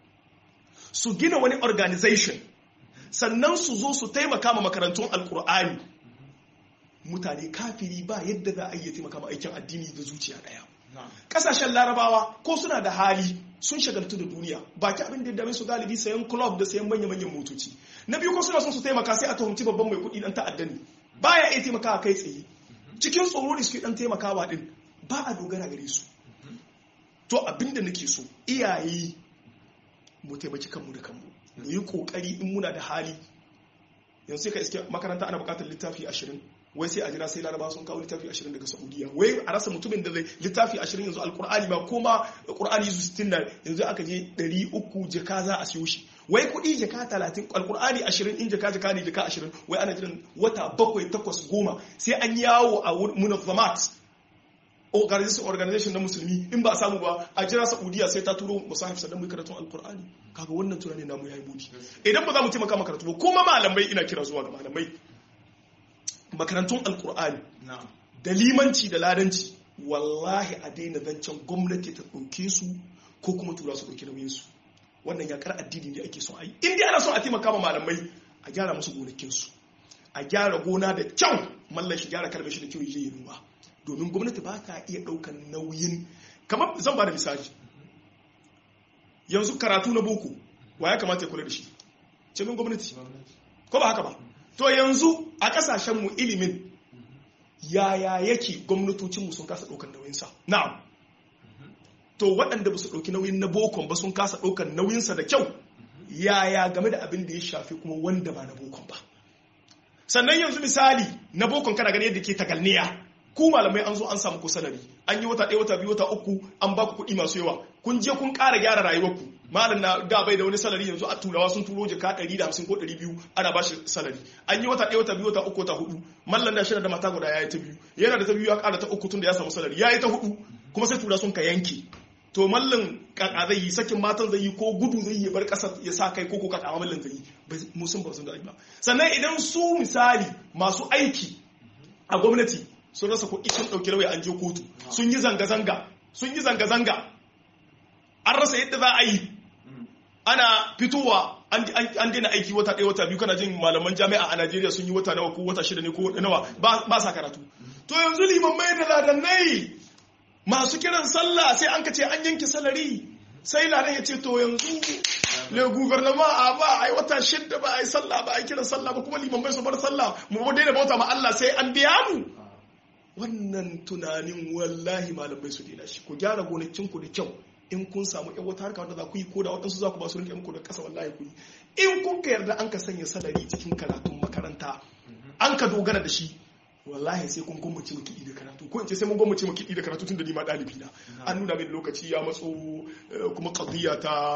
su gina wani organization sannan su zo su taimaka ma makarantun alkur'ani mutane kafiri ba yadda za a iya taimaka ma aikin addini da zuciya daya kasashen larabawa ko suna da hali sun shagaltu da duniya baki abin da ya dame su galibi sayan club da sayan manya-manyan motoci na biyu ko suna son su taimaka sai a tuhumci babban mai kuɗi dan ta'adda ne baya iya taimakawa kai tsaye cikin tsoro da suke dan taimakawa din ba a dogara gare su to abin da nake so iyaye mu taimaki kanmu da kanmu mu yi kokari in muna da hali yanzu sai ka iske makaranta ana bukatar littafi ashirin wai sai a jira sai laraba sun kawo littafi ashirin daga saudiya wai a rasa mutumin da zai littafi ashirin yanzu alkur'ani ba koma kur'ani su sittin da yanzu aka je ɗari uku jaka za a siyo shi wai kuɗi jaka talatin alkur'ani ashirin in jaka jaka ne jaka ashirin wai ana jiran wata bakwai takwas goma sai an yawo a munazzamat organization na musulmi in ba a samu ba a jira saudiya sai ta turo musahif sannan mu karatun alkur'ani kaga wannan tunani namu yayi budi idan ba za mu taimaka makaratu ba kuma malamai ina kira zuwa ga malamai makarantun alkur'ani da limanci da ladanci wallahi a daina zancen gwamnati ta ɗauke su ko kuma tura su ɗauki nauyin su wannan yakar addini ne ake son a yi in dai ana son a taimaka ma malamai a gyara musu gonakinsu a gyara gona da kyau mallan shi gyara kalmar shi da kyau yi noma domin gwamnati ba ta iya ɗaukan nauyin kamar zan ba da misali yanzu karatu na boko wa ya kamata ya kula da shi cikin gwamnati ko ba haka ba to yanzu a kasashenmu ilimin yaya yake gwamnatocinmu sun kasa ɗaukar nauyinsa na'am to waɗanda ba su ɗauki nauyin na bokon ba sun kasa ɗaukar nauyinsa da kyau yaya game da abin da ya shafi kuma wanda ba na bokon ba sannan yanzu misali na bokon kana gani yadda ke takalniya ku malamai an zo an samu ku salari an yi wata ɗaya wata biyu wata uku an ba ku kuɗi masu yawa kun je kun ƙara gyara rayuwarku malam na da bai da wani salari yanzu a turawa sun turo jaka 150 ko 200 ana ba shi salari an yi wata ɗaya wata biyu wata uku wata hudu mallan da shi da mata guda ya yi ta biyu yana da ta biyu ya ƙara ta uku tun da ya samu salari ya yi ta hudu kuma sai tura sun ka yanke to mallan kaka zai yi sakin matan zai yi ko gudu zai yi bar ƙasar ya sa kai ko ko kaka mallan zai yi mu sun ba sun da ba sannan idan su misali masu aiki a gwamnati sun rasa kuɗi sun ɗauki rawai an je kotu sun yi zanga-zanga sun yi zanga-zanga an rasa yadda za a yi ana fitowa an daina aiki wata ɗaya wata biyu kana jin malaman jami'a a najeriya sun yi wata nawa ko wata shida ne ko nawa ba sa karatu to yanzu liman mai da ladannai masu kiran sallah sai an ka ce an yanke salari sai ladan ya ce to yanzu le guvernama a ba a yi wata shida ba a yi sallah ba a yi kiran sallah ba kuma liman mai su bar sallah mu daina bauta ma Allah sai an biya mu wannan tunanin wallahi malamai su daina shi ku gyara gonakinku da kyau in kun samu yan wata harka wanda za ku yi ko da waɗansu za ku ba su rinka muku da ƙasa wallahi ku yi in kun ka yarda an ka sanya salari cikin karatun makaranta an ka dogara da shi wallahi sai kun gwammace mu kiɗi da karatu ko in ce sai mun gwammace mu kiɗi da karatu tun da ni ma ɗalibi na an nuna min lokaci ya matso kuma qadiyya ta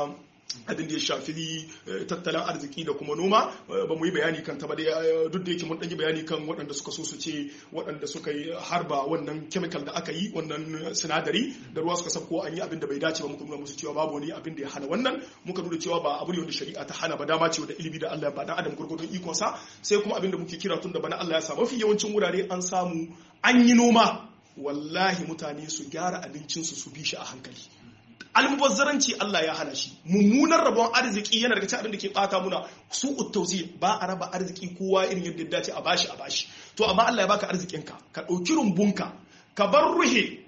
abin da ya shafi tattalin arziki da kuma noma ba mu yi bayani kan ta ba duk da yake mun ɗan yi bayani kan waɗanda suka so su ce waɗanda suka yi harba wannan chemical da aka yi wannan sinadari da ruwa suka sabko an yi abin da bai dace ba muka nuna musu cewa babu wani abin da ya hana wannan muka nuna cewa ba abu ne wanda shari'a ta hana ba dama ce da ilimi da Allah ba dan adam gurgurdun ikon sa sai kuma abin da muke kira tun da bana Allah ya sa mafi yawancin wurare an samu an yi noma wallahi mutane su gyara abincinsu su bi shi a hankali almubazzaranci Allah ya hana shi mummunan rabon arziki yana daga cikin abin da ke bata muna su uttauzi ba a raba arziki kowa irin yadda ya dace a bashi a bashi to amma Allah ya baka arzikinka ka ɗauki rumbunka ka bar ruhe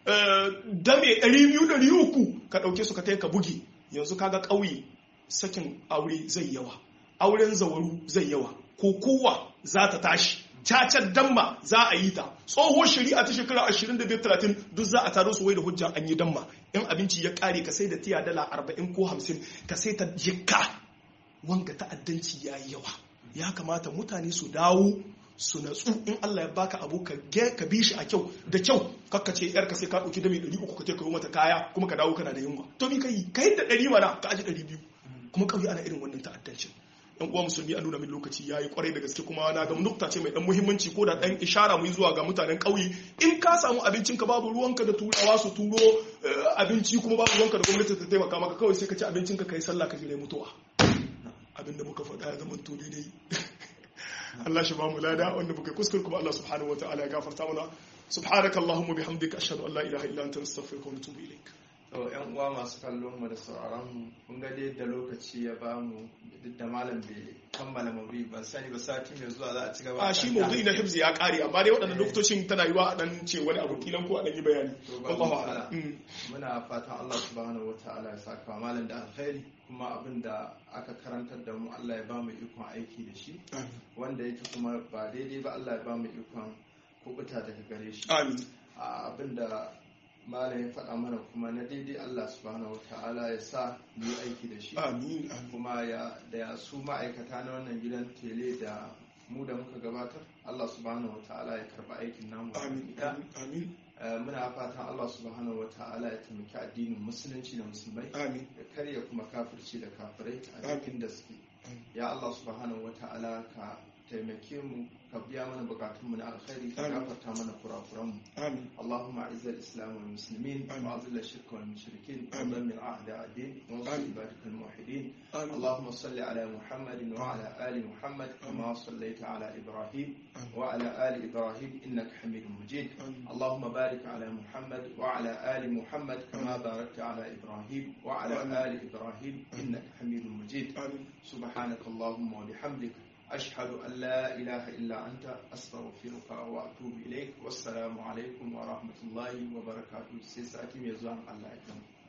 dame 200-300 ka ɗauke su ka ka buge yanzu kaga ƙauye sakin aure zai yawa auren zawaru zai yawa ko kowa za ta tashi cacar damma za a yi ta tsohon shari'a ta shekara 25-30 duk za a taro su wai da hujja an yi damma in abinci ya kare ka sai da tiya dala 40 ko 50 ka sai ta jikka wanga ta'addanci ya yi yawa ya kamata mutane su dawo su natsu in Allah ya baka abu ka ka bi shi a kyau da kyau kakka ce yarka sai ka dauki dami 300 ka ce ka yi mata kaya kuma ka dawo kana da yunwa to mi kai kai da 100 mana ka aji 200 kuma kauye ana irin wannan ta'addancin yan uwa musulmi an nuna min lokaci yayi kwarai da gaske kuma na ga nukta ce mai dan muhimmanci ko da dan ishara mu zuwa ga mutanen ƙauye in ka samu abincin ka babu ruwanka da turawa su turo abinci kuma babu ruwanka da gwamnati ta taimaka maka kawai sai ka ci abincin ka kai sallah ka jira mutuwa abinda muka faɗa ya zama to daidai Allah shi ba mu lada wanda muka kuskure kuma Allah subhanahu wataala ya gafarta mana subhanaka allahumma bihamdika ashhadu an la ilaha illa anta astaghfiruka wa atubu ilaik to yan uwa masu kallon mu da sauraron mu kun ga dai da lokaci ya ba mu duk da malam bai kammala maudu'i ban sani ba sati mai zuwa za a ci gaba a shi maudu'i na hibzi ya kare amma dai waɗannan lokacin tana yiwa a dan ce wani abu kilan ko a dan yi bayani wallahu a'lam muna fatan Allah subhanahu wataala ya saka malam da alkhairi kuma abin da aka karantar da mu Allah ya ba mu ikon aiki da shi wanda yake kuma ba daidai ba Allah ya ba mu ikon kubuta daga gare shi amin abin da malam ya faɗa mana kuma na daidai Allah subhanahu wata'ala ya sa mu yi aiki da shi amin kuma ya da ya su ma'aikata na wannan gidan tele da mu da muka gabatar Allah subhanahu wata'ala ya karba aikin namu amin amin muna fatan Allah subhanahu wata'ala ya taimaki addinin musulunci da musulmai amin ya karya kuma kafirci da kafirai a cikin da suke ya Allah subhanahu wata'ala ka taimake mu ka biya mana bukatunmu na alkhairi ka gafarta mana kurakuranmu amin اللهم اعز الاسلام والمسلمين آمين. واذل الشرك والمشركين آمين. ودمر اعداء الدين وانصر آمين. عبادك الموحدين آمين. اللهم صل على محمد وعلى ال محمد كما صليت على ابراهيم آمين. وعلى ال ابراهيم انك حميد مجيد آمين. اللهم بارك على محمد وعلى ال محمد كما باركت على ابراهيم وعلى آمين. ال ابراهيم انك حميد مجيد آمين. سبحانك اللهم وبحمدك أشهد أن لا إله إلا أنت أستغفرك وأتوب إليك والسلام عليكم ورحمة الله وبركاته سيساتي ميزان الله يكرمك